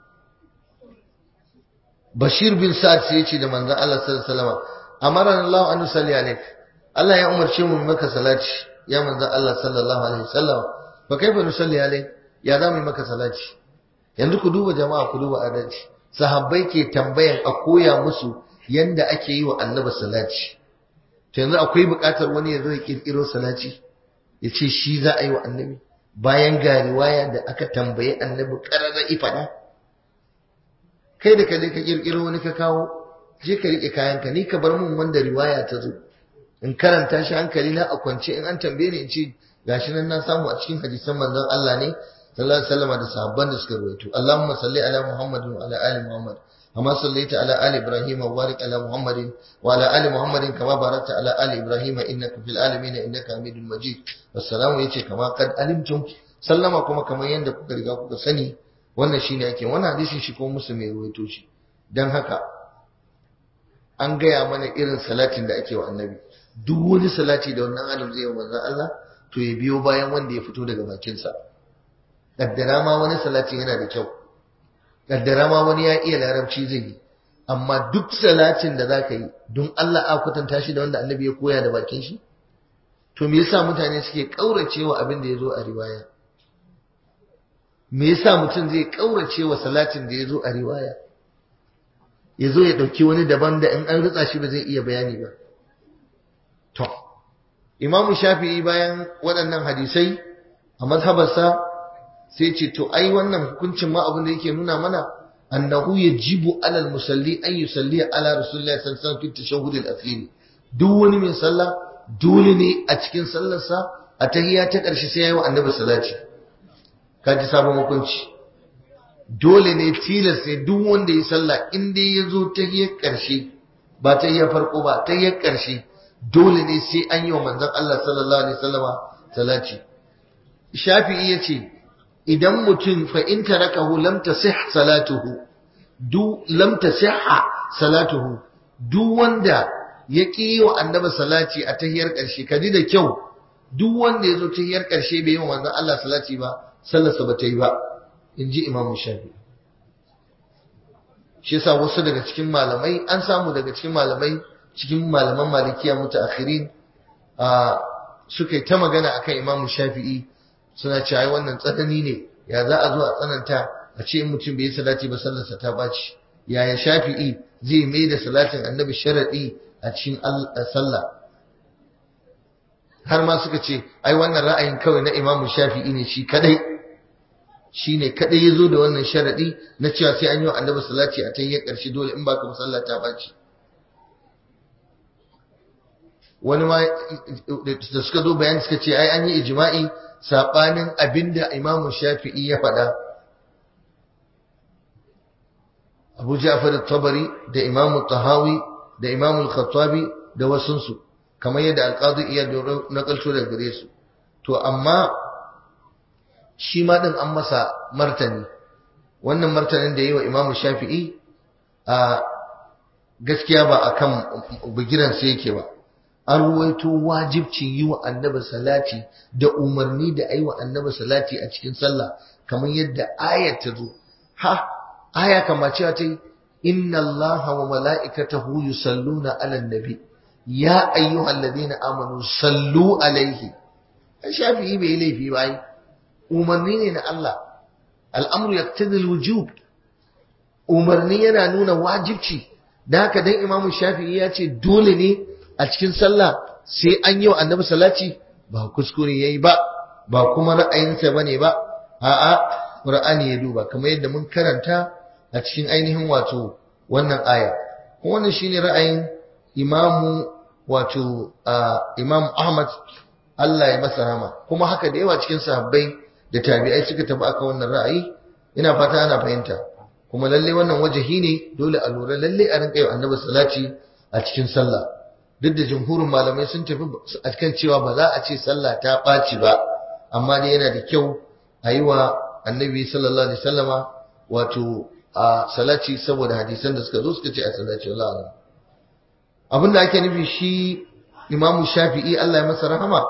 Bashir bin Sa'ad sai yace da manzon Allah sallallahu alaihi wasallam amarana Allah an nusalli alaik Allah ya umarce mu maka salati ya manzon Allah sallallahu alaihi wasallam fa kaifa nusalli alaik ya za mu maka salati yanzu ku duba jama'a ku duba adalci sahabbai ke tambayan a koya musu yanda ake yi wa annabi salati to yanzu akwai buƙatar wani ya zo ya kirkiro salati ya ce shi za a yi wa annabi bayan ga riwaya da aka tambaye annabi ƙararra ifada kai da kaje ka kirkiro wani ka kawo je ka rike kayanka ni ka bar mun wanda riwaya ta zo in karanta shi hankali na a kwance in an tambaye ni in ce gashi nan na samu a cikin hadisan manzon Allah ne sallallahu alaihi wasallam da sahabban da suka rawaito Allahumma salli ala Muhammad wa ala ali Muhammad kama sallaita ala ali ibrahim wa barik ala muhammadin wa ala ali muhammadin kama barakta ala ali ibrahim innaka fil alamin innaka hamidul majid wassalamu yace kama kad alimtum sallama kuma kamar yanda kuka riga kuka sani wannan shine ake wannan hadisin shi ko musulmi ya ruwaito shi dan haka an gaya mana irin salatin da ake wa annabi duk wani salati da wannan adam zai yi wa manzon Allah to ya biyo bayan wanda ya fito daga bakinsa kaddara ma wani salati yana da kyau kaddara ma wani ya iya larabci zai yi amma duk salatin da zaka yi don Allah a kwatanta shi da wanda annabi ya koya da bakin shi to me yasa mutane suke kauracewa abin da yazo a riwaya me yasa mutum zai kauracewa salatin da yazo a riwaya yazo ya dauki wani daban da in an ritsa shi ba zai iya bayani ba to Imam Shafi'i bayan waɗannan hadisai a mazhabarsa sai ce to ai wannan hukuncin ma abin da yake nuna mana annahu yajibu alal musalli an yusalli ala rasulillahi sallallahu alaihi wasallam fi tashahhud al-akhir duk wani mai sallah dole ne a cikin sallarsa a tahiyya ta ƙarshe sai yayi wa annabi salati kaji sabon hukunci dole ne tilas ne duk wanda ya sallah in dai ya zo tahiyyar ƙarshe ba tahiyyar farko ba tahiyyar ƙarshe dole ne sai an yi wa manzon Allah sallallahu alaihi wasallama salati Shafi'i yace idan mutum fa in tarakahu lam tasih salatuhu du lam tasihha salatuhu duk wanda ya ƙi wa annabi salati a tahiyar ƙarshe kaji da kyau duk wanda ya zo tahiyar ƙarshe bai yi wa manzon Allah salati ba sallarsa ba ta yi ba in ji Imam Shafi'i shi yasa wasu daga cikin malamai an samu daga cikin malamai cikin malaman malikiya mutaakhirin a suka yi ta magana akan Imam Shafi'i suna cewa ai wannan tsanani ne ya za a zo a tsananta a ce mutum bai yi salati ba sallarsa ta baci yaya Shafi'i zai mai da salatin Annabi sharadi a cikin sallah har ma suka ce ai wannan ra'ayin kawai na Imam Shafi'i ne shi kadai shi ne kadai yazo da wannan sharadi na cewa sai an yi wa Annabi salati a tayyar karshe dole in baka musalla ta baci wani ma da suka zo bayani suka ce ai an yi ijma'i sabanin abinda Imam Shafi'i ya faɗa Abu Ja'far al-Tabari da Imam Tahawi da Imam al-Khattabi da wasunsu kamar yadda al-Qadi iya nakalto da gare su to amma shi ma din an masa martani wannan martanin da yi wa Imam Shafi'i a gaskiya ba akan bugiran sai yake ba an ruwaito wajibcin yi wa annabi salati da umarni da ayi wa annabi salati a cikin sallah kamar yadda ayat ta zo ha aya kama cewa ta yi inna allaha wa mala'ikatahu yusalluna ala nabi ya ayyuhal ladina amanu sallu alaihi shafi'i bai laifi ba yi umarni ne na Allah al'amru yaqtadi al-wujub umarni yana nuna wajibci da haka dan imamu shafi'i ya ce dole ne a cikin sallah sai an yi wa annabi salati ba kuskure yayi ba ba kuma ra'ayinsa bane ba a'a qur'ani ya duba kamar yadda mun karanta a cikin ainihin wato wannan aya wannan shine ra'ayin imamu wato imam Ahmad Allah ya masa rahama kuma haka da yawa cikin sahabbai da tabi'ai suka tafi akan wannan ra'ayi ina fata ana fahimta kuma lalle wannan wajahi ne dole a lura lalle a rinka yi annabi salati a cikin sallah duk da jumhurin malamai sun tafi a kan cewa ba za a ce sallah ta ɓaci ba amma dai yana da kyau a yi wa annabi sallallahu alaihi wasallama wato a salati saboda hadisan da suka zo suka ce a salati wallahi alam abin da ake nufi shi imamu shafi'i Allah ya masa rahama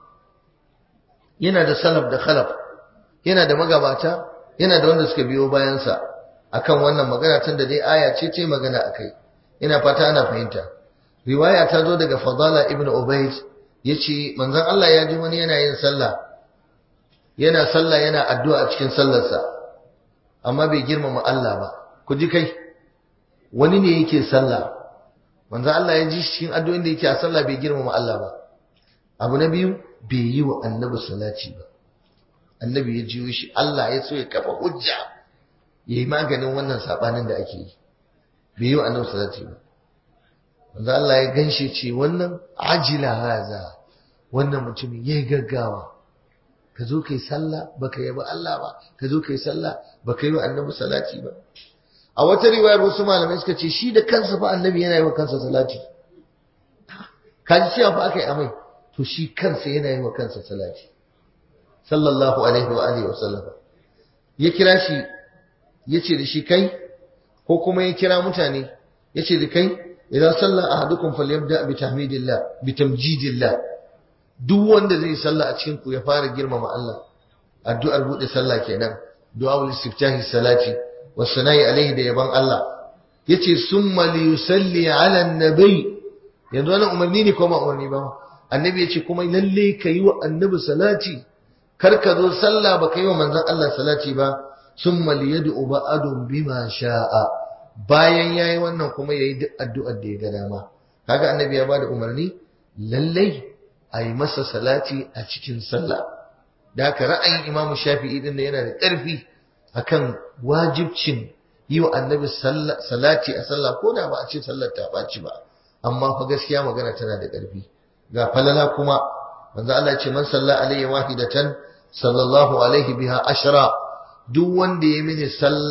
yana da salaf da khalaf yana da magabata yana da wanda suka biyo bayansa akan wannan magana tun da dai aya ce ce magana akai ina fata ana fahimta riwaya ta zo daga fadala ibn ubayd yace manzon Allah ya ji wani yana yin sallah yana sallah yana addu'a a cikin sallarsa amma bai girmama Allah ba ku ji kai wani ne yake sallah manzon Allah ya ji cikin addu'o'in da yake a sallah bai girmama Allah ba abu na biyu bai yi wa annabi salati ba annabi ya jiyo shi Allah ya so ya kafa hujja yayi maganin wannan sabanin da ake yi bai yi wa annabi salati ba wanda Allah ya ganshe ce wannan ajila haza wannan mutumin yayi gaggawa ka zo kai sallah baka yabi Allah ba ka zo kai sallah baka yi wa annabi salati ba a wata riwayar wasu malamai suka ce shi da kansa fa annabi yana yi wa kansa salati kaji cewa fa aka yi amai to shi kansa yana yi wa kansa salati sallallahu alaihi wa alihi wa sallam ya kira shi ya ce da shi kai ko kuma ya kira mutane ya ce da kai idan sallah ahadukum falyabda bi tahmidillah bi tamjidillah duk wanda zai sallah a cikin ku ya fara girmama Allah addu'ar bude sallah kenan du'a ul istiftahi salati wasana'i alaihi da yaban Allah yace summa li yusalli ala annabi yanzu wannan umarni ne ko ba umarni ba annabi yace kuma lalle kayi wa annabi salati kar ka zo sallah ba kai wa manzon Allah salati ba summa li yad'u ba'adun bima sha'a bayan yayi wannan kuma yayi duk addu'ar da ya ga dama kaga annabi ya bada umarni lalle ayi masa salati a cikin sallah da haka ra'ayin Imam Shafi'i din yana da ƙarfi akan wajibcin yi wa annabi salati a sallah ko da ba a ce sallar ta ɓaci ba amma fa gaskiya magana tana da ƙarfi ga falala kuma manzo Allah ce man salla alayhi wahidatan sallallahu alaihi biha ashra duk wanda ya mini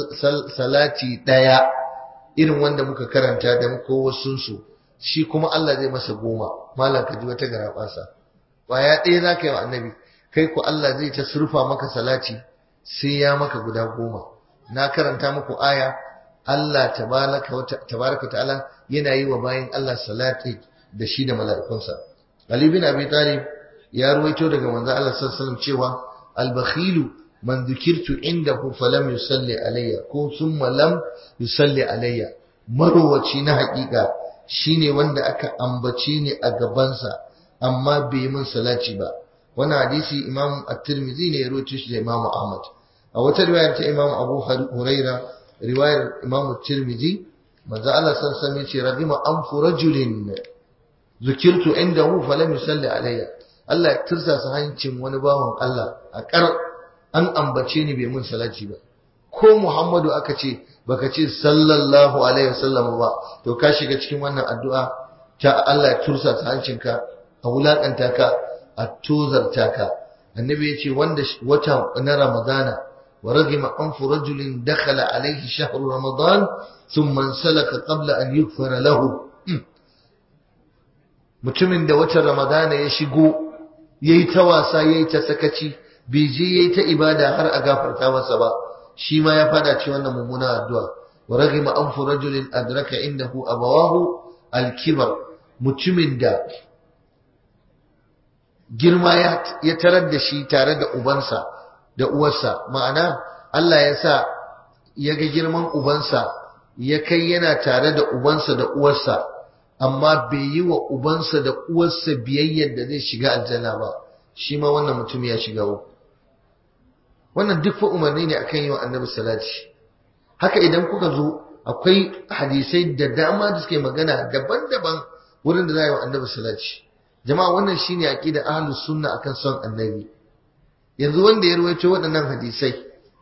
salati daya irin wanda muka karanta da ko wasun su shi kuma Allah zai masa goma malam ka ji wata garabasa kwaya ɗaya zaka yi wa annabi kai ku Allah zai ta surfa maka salati sai ya maka guda goma na karanta muku aya Allah tabaraka ta'ala yana yi wa bayan Allah salati da shi da mala'ikunsa Ali bin Abi Talib ya ruwaito daga manzo Allah sallallahu alaihi wasallam cewa al-bakhilu man dhukirtu indahu falam yusalli alayya ko thumma lam yusalli alayya marowaci na hakika shine wanda aka ambace ni a gabansa amma bai min salati ba wannan hadisi Imam At-Tirmidhi ne ya rawaito shi da Imam Ahmad a wata riwayar ta Imam Abu Huraira riwayar Imam At-Tirmidhi manzo Allah san san yace ragima anfu rajulin zukirtu indahu falam yusalli alayya Allah ya tursa sa hancin wani bawan Allah a kar an ambace ni bai mun salati ba ko Muhammadu aka ce baka ce sallallahu alaihi wasallam ba to ka shiga cikin wannan addu'a ta Allah ya tursa sa hancinka a wulakanta ka a tozarta ka annabi ya ce wanda wata na ramadana wa ragima anfu rajulin dakhala alaihi shahru ramadan thumma salaka qabla an yughfara lahu mutumin da watan ramadana ya shigo yayi ta wasa yayi ta sakaci bai je yayi ta ibada har a gafarta masa ba shi ma ya fada ci wannan mummuna addu'a wa ragima anfu rajulin adraka indahu abawahu al-kibar mutumin da girma ya tarar da shi tare da ubansa da uwarsa ma'ana Allah ya sa ya ga girman ubansa ya kai yana tare da ubansa da uwarsa amma bai yi wa ubansa da uwarsa biyayyar da zai shiga aljanna ba shi ma wannan mutum ya shiga uku wannan duk fa umarni ne akan yi wa annabi salati haka idan kuka zo akwai hadisai da dama da suke magana daban-daban wurin da za a yi wa annabi salati jama'a wannan shine aqida ahlus sunna akan son annabi yanzu wanda ya ruwaito waɗannan hadisai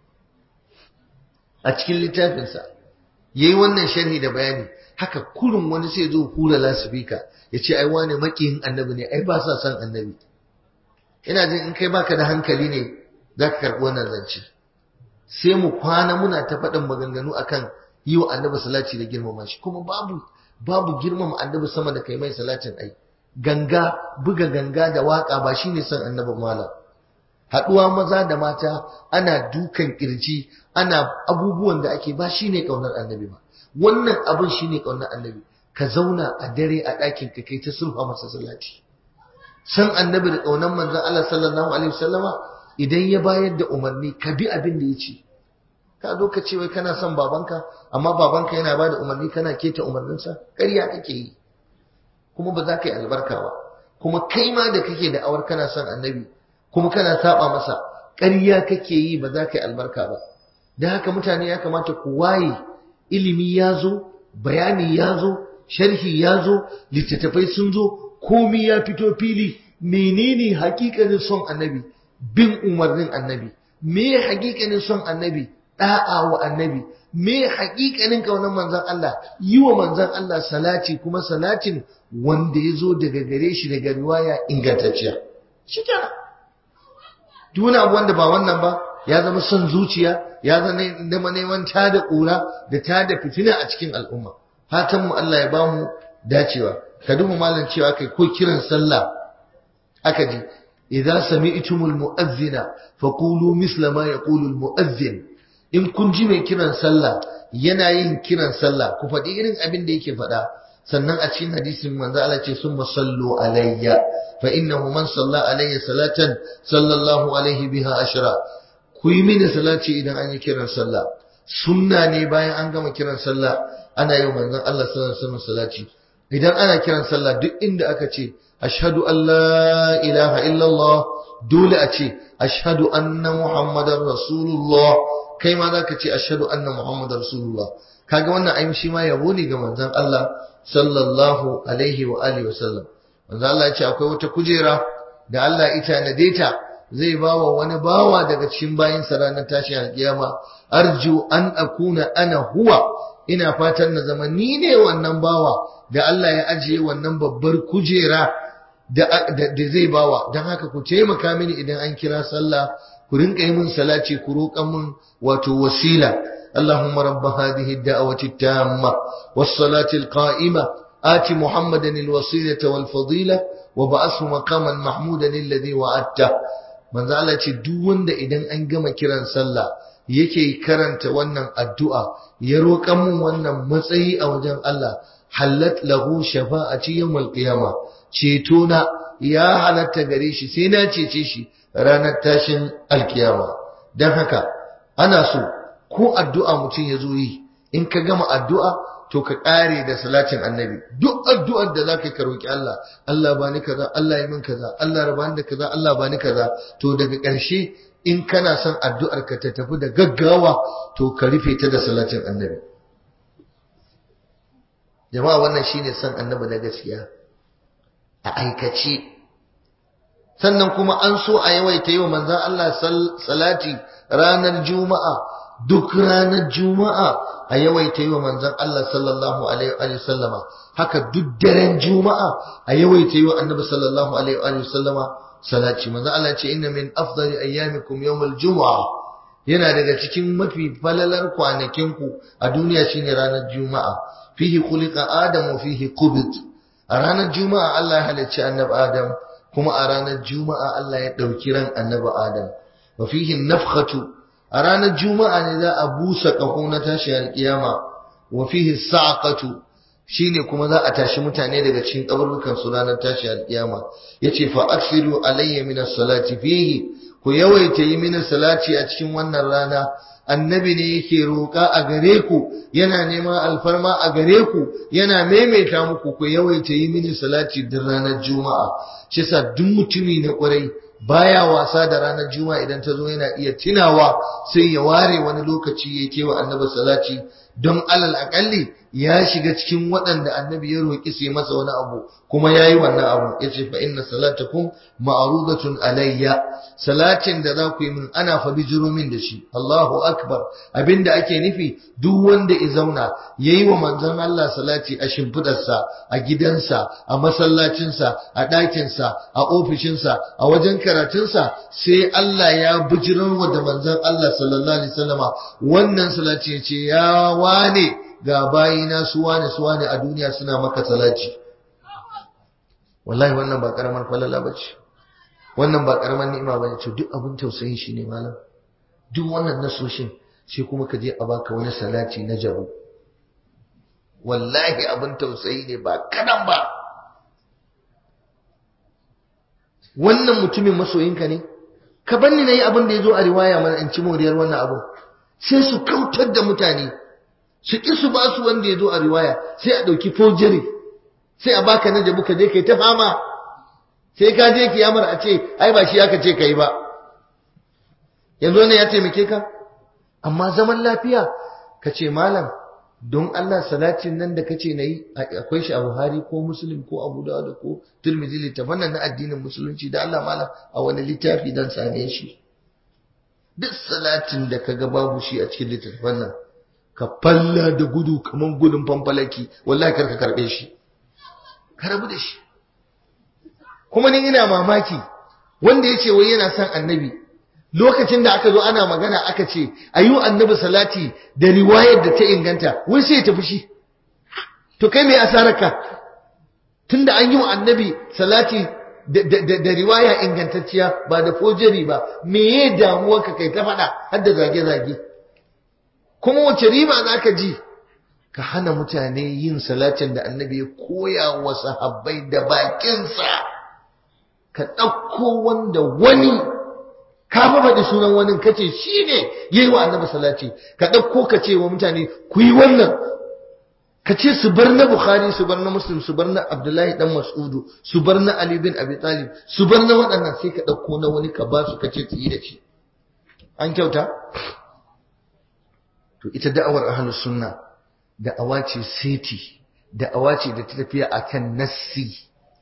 a cikin littafinsa yayi wannan sharhi da bayani haka kurun wani sai zo hula lasifika ya ce ai wane makiyin annabi ne ai ba sa son annabi ina jin in kai baka da hankali ne za ka karɓi wannan zance sai mu kwana muna ta faɗin maganganu akan yi wa annabi salati da girmama shi kuma babu babu girmama annabi sama da kai mai salatin ai ganga buga ganga da waka ba shine son annabi malam haɗuwa maza da mata ana dukan kirji ana abubuwan da ake ba shine kaunar annabi ba wannan abin shine kaunar annabi ka zauna a dare a ɗakin ka kai ta sulha masa salati san annabi da kaunar manzon Allah sallallahu alaihi wasallama idan ya bayar da umarni ka bi abin da ya ce ka zo ka ce wai kana son babanka amma babanka yana ba da umarni kana keta umarninsa ƙarya kake yi kuma ba za ka yi albarka ba kuma kai ma da kake da awar kana son annabi kuma kana saba masa ƙarya kake yi ba za ka yi albarka ba da haka mutane ya kamata ku waye ilimi ya zo bayani ya zo sharhi ya zo littattafai sun zo komi ya fito fili menene hakikanin son annabi bin umarnin annabi me hakikanin son annabi da'a wa annabi me hakikanin kaunar manzon Allah yi wa manzon Allah salati kuma salatin wanda ya zo daga gare shi daga riwaya ingantacciya shikenan duk wani abu wanda ba wannan ba ya zama son zuciya ya zama neman tada ƙura da tada fitina a cikin al'umma fatan mu Allah ya bamu dacewa ka duba malam cewa kai ko kiran sallah aka ji idza sami'tumul mu'adhdhina faqulu misla ma yaqulu al mu'adhdhin in kun ji mai kiran sallah yana yin kiran sallah ku faɗi irin abin da yake faɗa sannan a cikin hadisin manzo Allah ce summa sallu alayya fa innahu man salla alayya salatan sallallahu alaihi biha ashra ku yi mini salati idan an yi kiran sallah sunna ne bayan an gama kiran sallah ana yi manzon Allah sallallahu alaihi wasallam salati idan ana kiran sallah duk inda aka ce ashhadu an la ilaha illallah dole a ce ashhadu anna muhammadar rasulullah kai ma zaka ce ashhadu anna muhammadar rasulullah kaga wannan ayin shi ma yabo ne ga manzon Allah sallallahu alaihi wa alihi wasallam manzon Allah ya ce akwai wata kujera da Allah ita na data zai bawa wani bawa daga cikin bayin sa ranar tashi alkiyama arju an akuna ana huwa ina fatan na zama ni ne wannan bawa da Allah ya ajiye wannan babbar kujera da zai bawa don haka ku taimaka mini idan an kira sallah ku rinka yi min salati ku roƙan min wato wasila اللهم رب هذه الدعوة التامة والصلاة القائمة آت محمدا الوسيلة والفضيلة وبعثه مقاما محمودا الذي وعدته من ذا duk wanda idan an gama kiran sallah yake karanta wannan addu'a ya roƙan mun wannan matsayi a wajen Allah hallat lahu shafa'ati yawmal qiyama ceto na ya halatta gare shi sai na cece shi ranar tashin alkiyama dan haka ana so ko addu'a mutum ya zo yi in ka gama addu'a to ka ƙare da salatin annabi duk addu'ar da za ka ka roƙi Allah Allah ba ni kaza Allah yi min kaza Allah raba ni da kaza Allah ba ni kaza to daga ƙarshe in kana son addu'ar ka ta tafi da gaggawa to ka rufe ta da salatin annabi jama'a wannan shine son annabi na gaskiya a aikace sannan kuma an so a yawaita yi wa manzan Allah salati ranar juma'a duk ranar juma'a a yawaita yi wa manzan Allah sallallahu alaihi wa sallama haka duk daren juma'a a yawaita yi wa annabi sallallahu alaihi wa sallama salati manzan Allah ce inna min afdali ayyamikum yawmul juma'a yana daga cikin mafi falalar kwanakinku a duniya shine ranar juma'a fihi khuliqa adam wa fihi qubit a ranar juma'a Allah ya halicci annabi adam kuma a ranar juma'a Allah ya dauki ran annabi adam wa fihi nafkhatu a ranar juma'a ne za a busa ƙaho na tashi alƙiyama wa fihi sa'aqatu shine kuma za a tashi mutane daga cikin kaburbukan su ranar tashi alƙiyama yace fa aksiru alayya min as-salati fihi ku yawaita yi mini salati a cikin wannan rana annabi ne yake roƙa a gare ku yana neman alfarma a gare ku yana maimaita muku ku yawaita yi mini salati duk ranar juma'a shi sa duk mutumi na ƙwarai baya wasa da ranar juma'a idan ta zo yana iya tunawa sai ya ware wani lokaci ya kewa annabi salati don alal akalli ya shiga cikin waɗanda annabi ya roƙi su yi masa wani abu kuma ya yi wannan abu ya ce fa inna salatakum ma'rudatun alayya salatin da za ku yi min ana fa bijiro min da shi Allahu akbar abinda ake nufi duk wanda ya zauna yayi wa manzon Allah salati a shimfidarsa a gidansa a masallacinsa a ɗakinsa a ofishinsa a wajen karatunsa sai Allah ya bijirar wa da manzon Allah sallallahu alaihi wasallama wannan salati ya ce ya wane ga bayina su wane su wane a duniya suna maka salati wallahi wannan ba karamar falala bace wannan ba karamar ni'ima bane to duk abin tausayi shi ne malam duk wannan nasoshin sai kuma ka je a baka wani salati na jabu wallahi abin tausayi ne ba kadan ba wannan mutumin masoyinka ne ka banni nayi abin da yazo a riwaya mana in ci moriyar wannan abu sai su kautar da mutane su ki su ba su wanda yazo a riwaya sai a dauki forgery sai a baka na jabu ka je kai ta fama sai ka je kiyamar a ce ai ba shi aka ce kai ba yanzu ne ya taimake ka amma zaman lafiya ka ce malam don Allah salatin nan da kace nayi akwai shi a Buhari ko Muslim ko Abu Dawud ko Tirmidhi littafan nan na addinin musulunci da Allah malam a wani littafi dan same shi duk salatin da kaga babu shi a cikin littafan nan ka falla da gudu kaman gudun fanfalaki wallahi karka karbe shi ka rabu da shi kuma ni ina mamaki wanda ya ce wai yana son annabi lokacin da aka zo ana magana aka ce ayi annabi salati da riwayar da ta inganta wai sai ya tafi shi to kai me asararka tunda an yi wa annabi salati da riwaya ingantacciya ba da fojeri ba me ya damuwarka kai ta faɗa har da zage-zage kuma wace riba za ka ji ka hana mutane yin salatin da annabi ya koya wa sahabbai da bakinsa ka ɗauko wanda wani ka faɗi sunan wani kace shi ne ya yi wa annabi salati ka ɗauko ka ce wa mutane ku yi wannan ka ce su bar na bukhari su bar na muslim su bar na abdullahi dan mas'udu su bar na ali bin abi talib su bar na waɗannan sai ka ɗauko na wani ka ba su ka ce su yi da shi an kyauta to ita da'awar ahlus sunna da'awa ce seti da'awa ce da ta tafiya akan nassi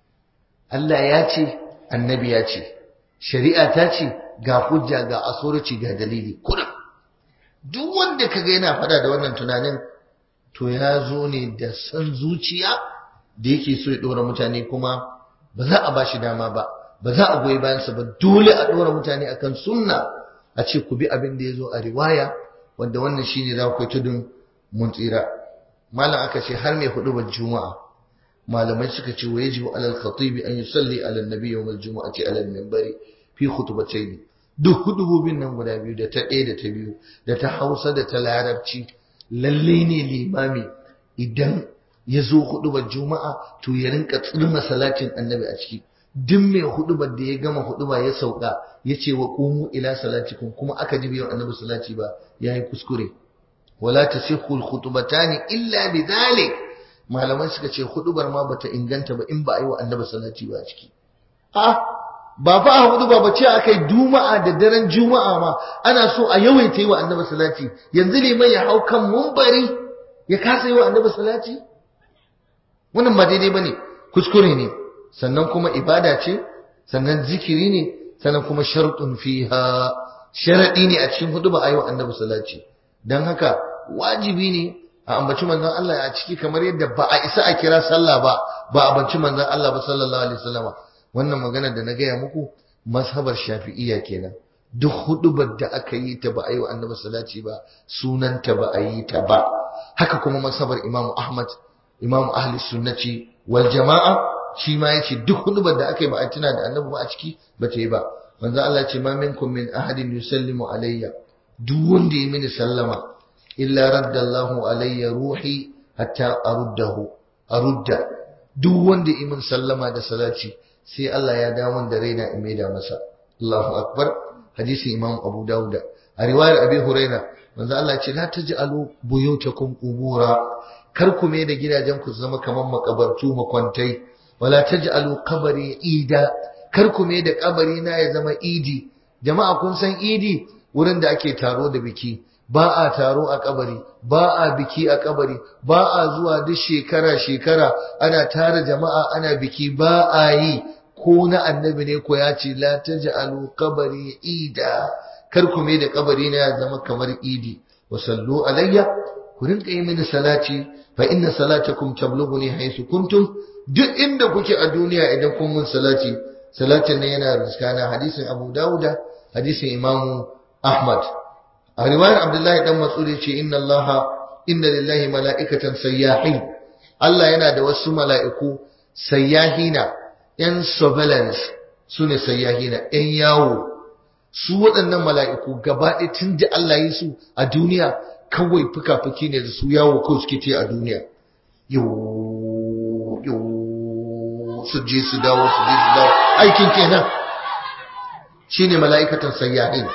Allah ya ce annabi ya ce shari'a ta ce ga hujja ga asoraci ga dalili kuna duk wanda kaga yana fada da wannan tunanin to ya zo ne da san zuciya da yake so ya dora mutane kuma ba za a bashi dama ba ba za a goyi bayansa ba dole a dora mutane akan sunna a ce ku bi abin da ya zo a riwaya wanda wannan shine za ku yi tudun mun tsira malam aka ce har mai hudu juma'a malamai suka ce wa yajibu alal khatibi an yusalli ala nabi yawm al jumu'ati ala al minbari fi khutbatayn duk hudubobin nan guda biyu da ta ɗaya da ta biyu da ta Hausa da ta Larabci lalle ne limami idan ya zo hudubar juma'a to ya rinka tsirma salatin annabi a ciki duk mai hudubar da ya gama huduba ya sauka ya ce wa qumu ila salatikum kuma aka ji biyan annabi salati ba yayi kuskure wala tasihhu al-khutbatani illa bidhalik malaman suka ce hudubar ma bata inganta ba in ba a yi wa annabi salati ba a ciki a ba fa a huduba ba ce akai juma'a da daren juma'a ma ana so a yawaita yi wa annabi salati yanzu liman ya hau kan mumbari ya kasa yi wa annabi salati wannan ba daidai bane kuskure ne sannan kuma ibada ce sannan zikiri ne sannan kuma shartun fiha sharadi ne a cikin huduba a yi wa annabi salati dan haka wajibi ne a ambaci manzon Allah a ciki kamar yadda ba a isa a kira sallah ba ba a ambaci manzon Allah ba sallallahu alaihi wasallama wannan magana da na gaya muku mazhabar shafi'iyya kenan duk hudubar da aka yi ta ba a yi wa annabi salati ba sunanta ba a yi ta ba haka kuma mazhabar imamu ahmad imamu ahli sunnati wal jama'a shi ma yace duk hudubar da aka yi ba a tuna da annabi ba a ciki ba ta yi ba manzo Allah ce ma minkum min ahadin yusallimu alayya duk wanda ya mini sallama illa raddallahu alayya ruhi hatta aruddahu arudda duk wanda ya min sallama da salati sai Allah ya dawo da raina in maida masa Allahu akbar hadisin Imam Abu Dawud a riwayar Abi Huraira manzo Allah ce la taj'alu buyutakum qubura kar ku mai da gidajen ku zama kaman makabartu makwantai wala taj'alu qabri ida kar ku mai da kabari na ya zama idi jama'a kun san idi wurin da ake taro da biki ba a taro a kabari ba a biki a kabari ba a zuwa duk shekara shekara ana tara jama'a ana biki ba a yi ko na annabi ne ko ya ce la taj'alu qabri ida kar ku mai da kabari na ya zama kamar idi wa sallu alayya ku rinka yi mini salati fa inna salatakum tablughuni haythu kuntum duk inda kuke a duniya idan kun mun salati salatin nan yana riskana hadisin Abu Dawuda hadisin Imam Ahmad a riwayar Abdullahi dan Mas'ud yace inna Allah inna lillahi mala'ikatan sayyahin Allah yana da wasu mala'iku sayyahina yan surveillance sune sayyahina yan yawo su waɗannan mala'iku gaba ɗaya tun da Allah yi su a duniya kawai fuka-fuki ne da su yawo ko suke ce a duniya yo yo su je su dawo su je su dawo aikin kenan shine mala'ikatan sayyahin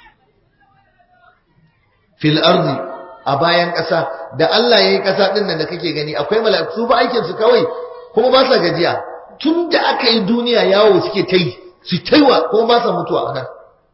fil ardi a bayan ƙasa da Allah ya yi ƙasa ɗin nan da kake gani akwai mala'iku su ba aikin su kawai kuma ba sa gajiya tun da aka yi duniya yawo suke ta yi su taiwa kuma ba sa mutuwa a nan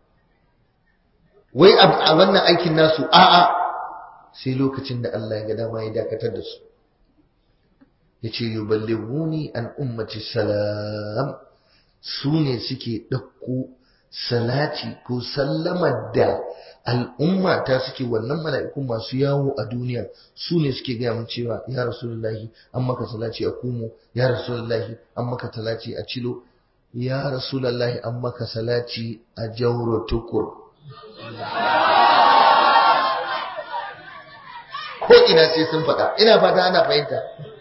wai a wannan aikin nasu a'a sai lokacin da Allah ya ga dama ya dakatar da su ya ce yuballighuni an ummati salam su ne suke ɗauko salati ko sallamar da al'umma ta suke wannan mala'ikun masu yawo a duniya su ne suke gaya mun cewa ya rasulullahi an maka salati a kumo ya rasulullahi an maka salati a cilo ya rasulullahi an maka salati a jauro tukur ko ina sai sun faɗa ina fata ana fahimta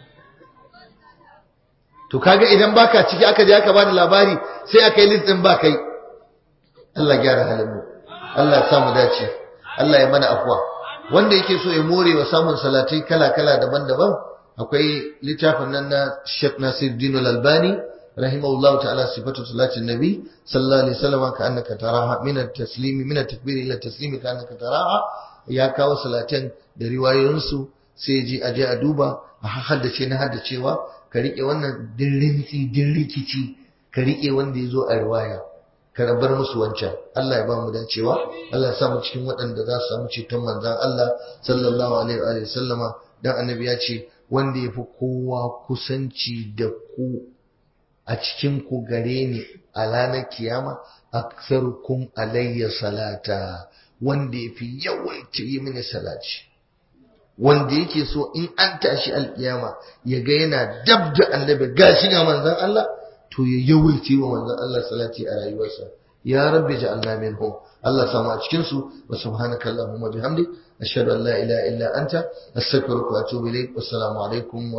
to kaga idan baka ciki aka je aka bada labari sai aka yi list din ba kai Allah gyara halin mu Allah ya samu dace Allah ya mana afwa wanda yake so ya more wa samun salatai kala-kala daban-daban akwai littafin nan na Sheikh Nasiruddin Al-Albani rahimahullahu ta'ala sifatu salatin nabi sallallahu alaihi wasallam ka annaka taraha min at-taslimi min at-takbir ila at-taslimi ka annaka taraha ya kawo salatan da riwayoyin su sai ji aje a duba a haddace na haddacewa ka rike wannan dirrinci dirrikici ka rike wanda yazo a riwaya ka rabar musu wancan Allah ya ba mu dacewa Allah ya sa mu cikin waɗanda za su samu ceton manzon Allah sallallahu alaihi wa sallama dan annabi ya ce wanda ya fi kowa kusanci da ku a cikin ku gare ni a ranar kiyama aktsarukum alayya salata wanda ya fi yawaita yi mini salati wanda yake so in an tashi alkiyama ya ga yana dab da annabi gashi ga manzon Allah to ya yawaita wa manzon Allah salati a rayuwarsa ya rabbi ja'alna minhum Allah samu a cikin su wa subhanaka allahumma bihamdik ashhadu an la ilaha illa anta astaghfiruka wa atubu ilaik wassalamu alaikum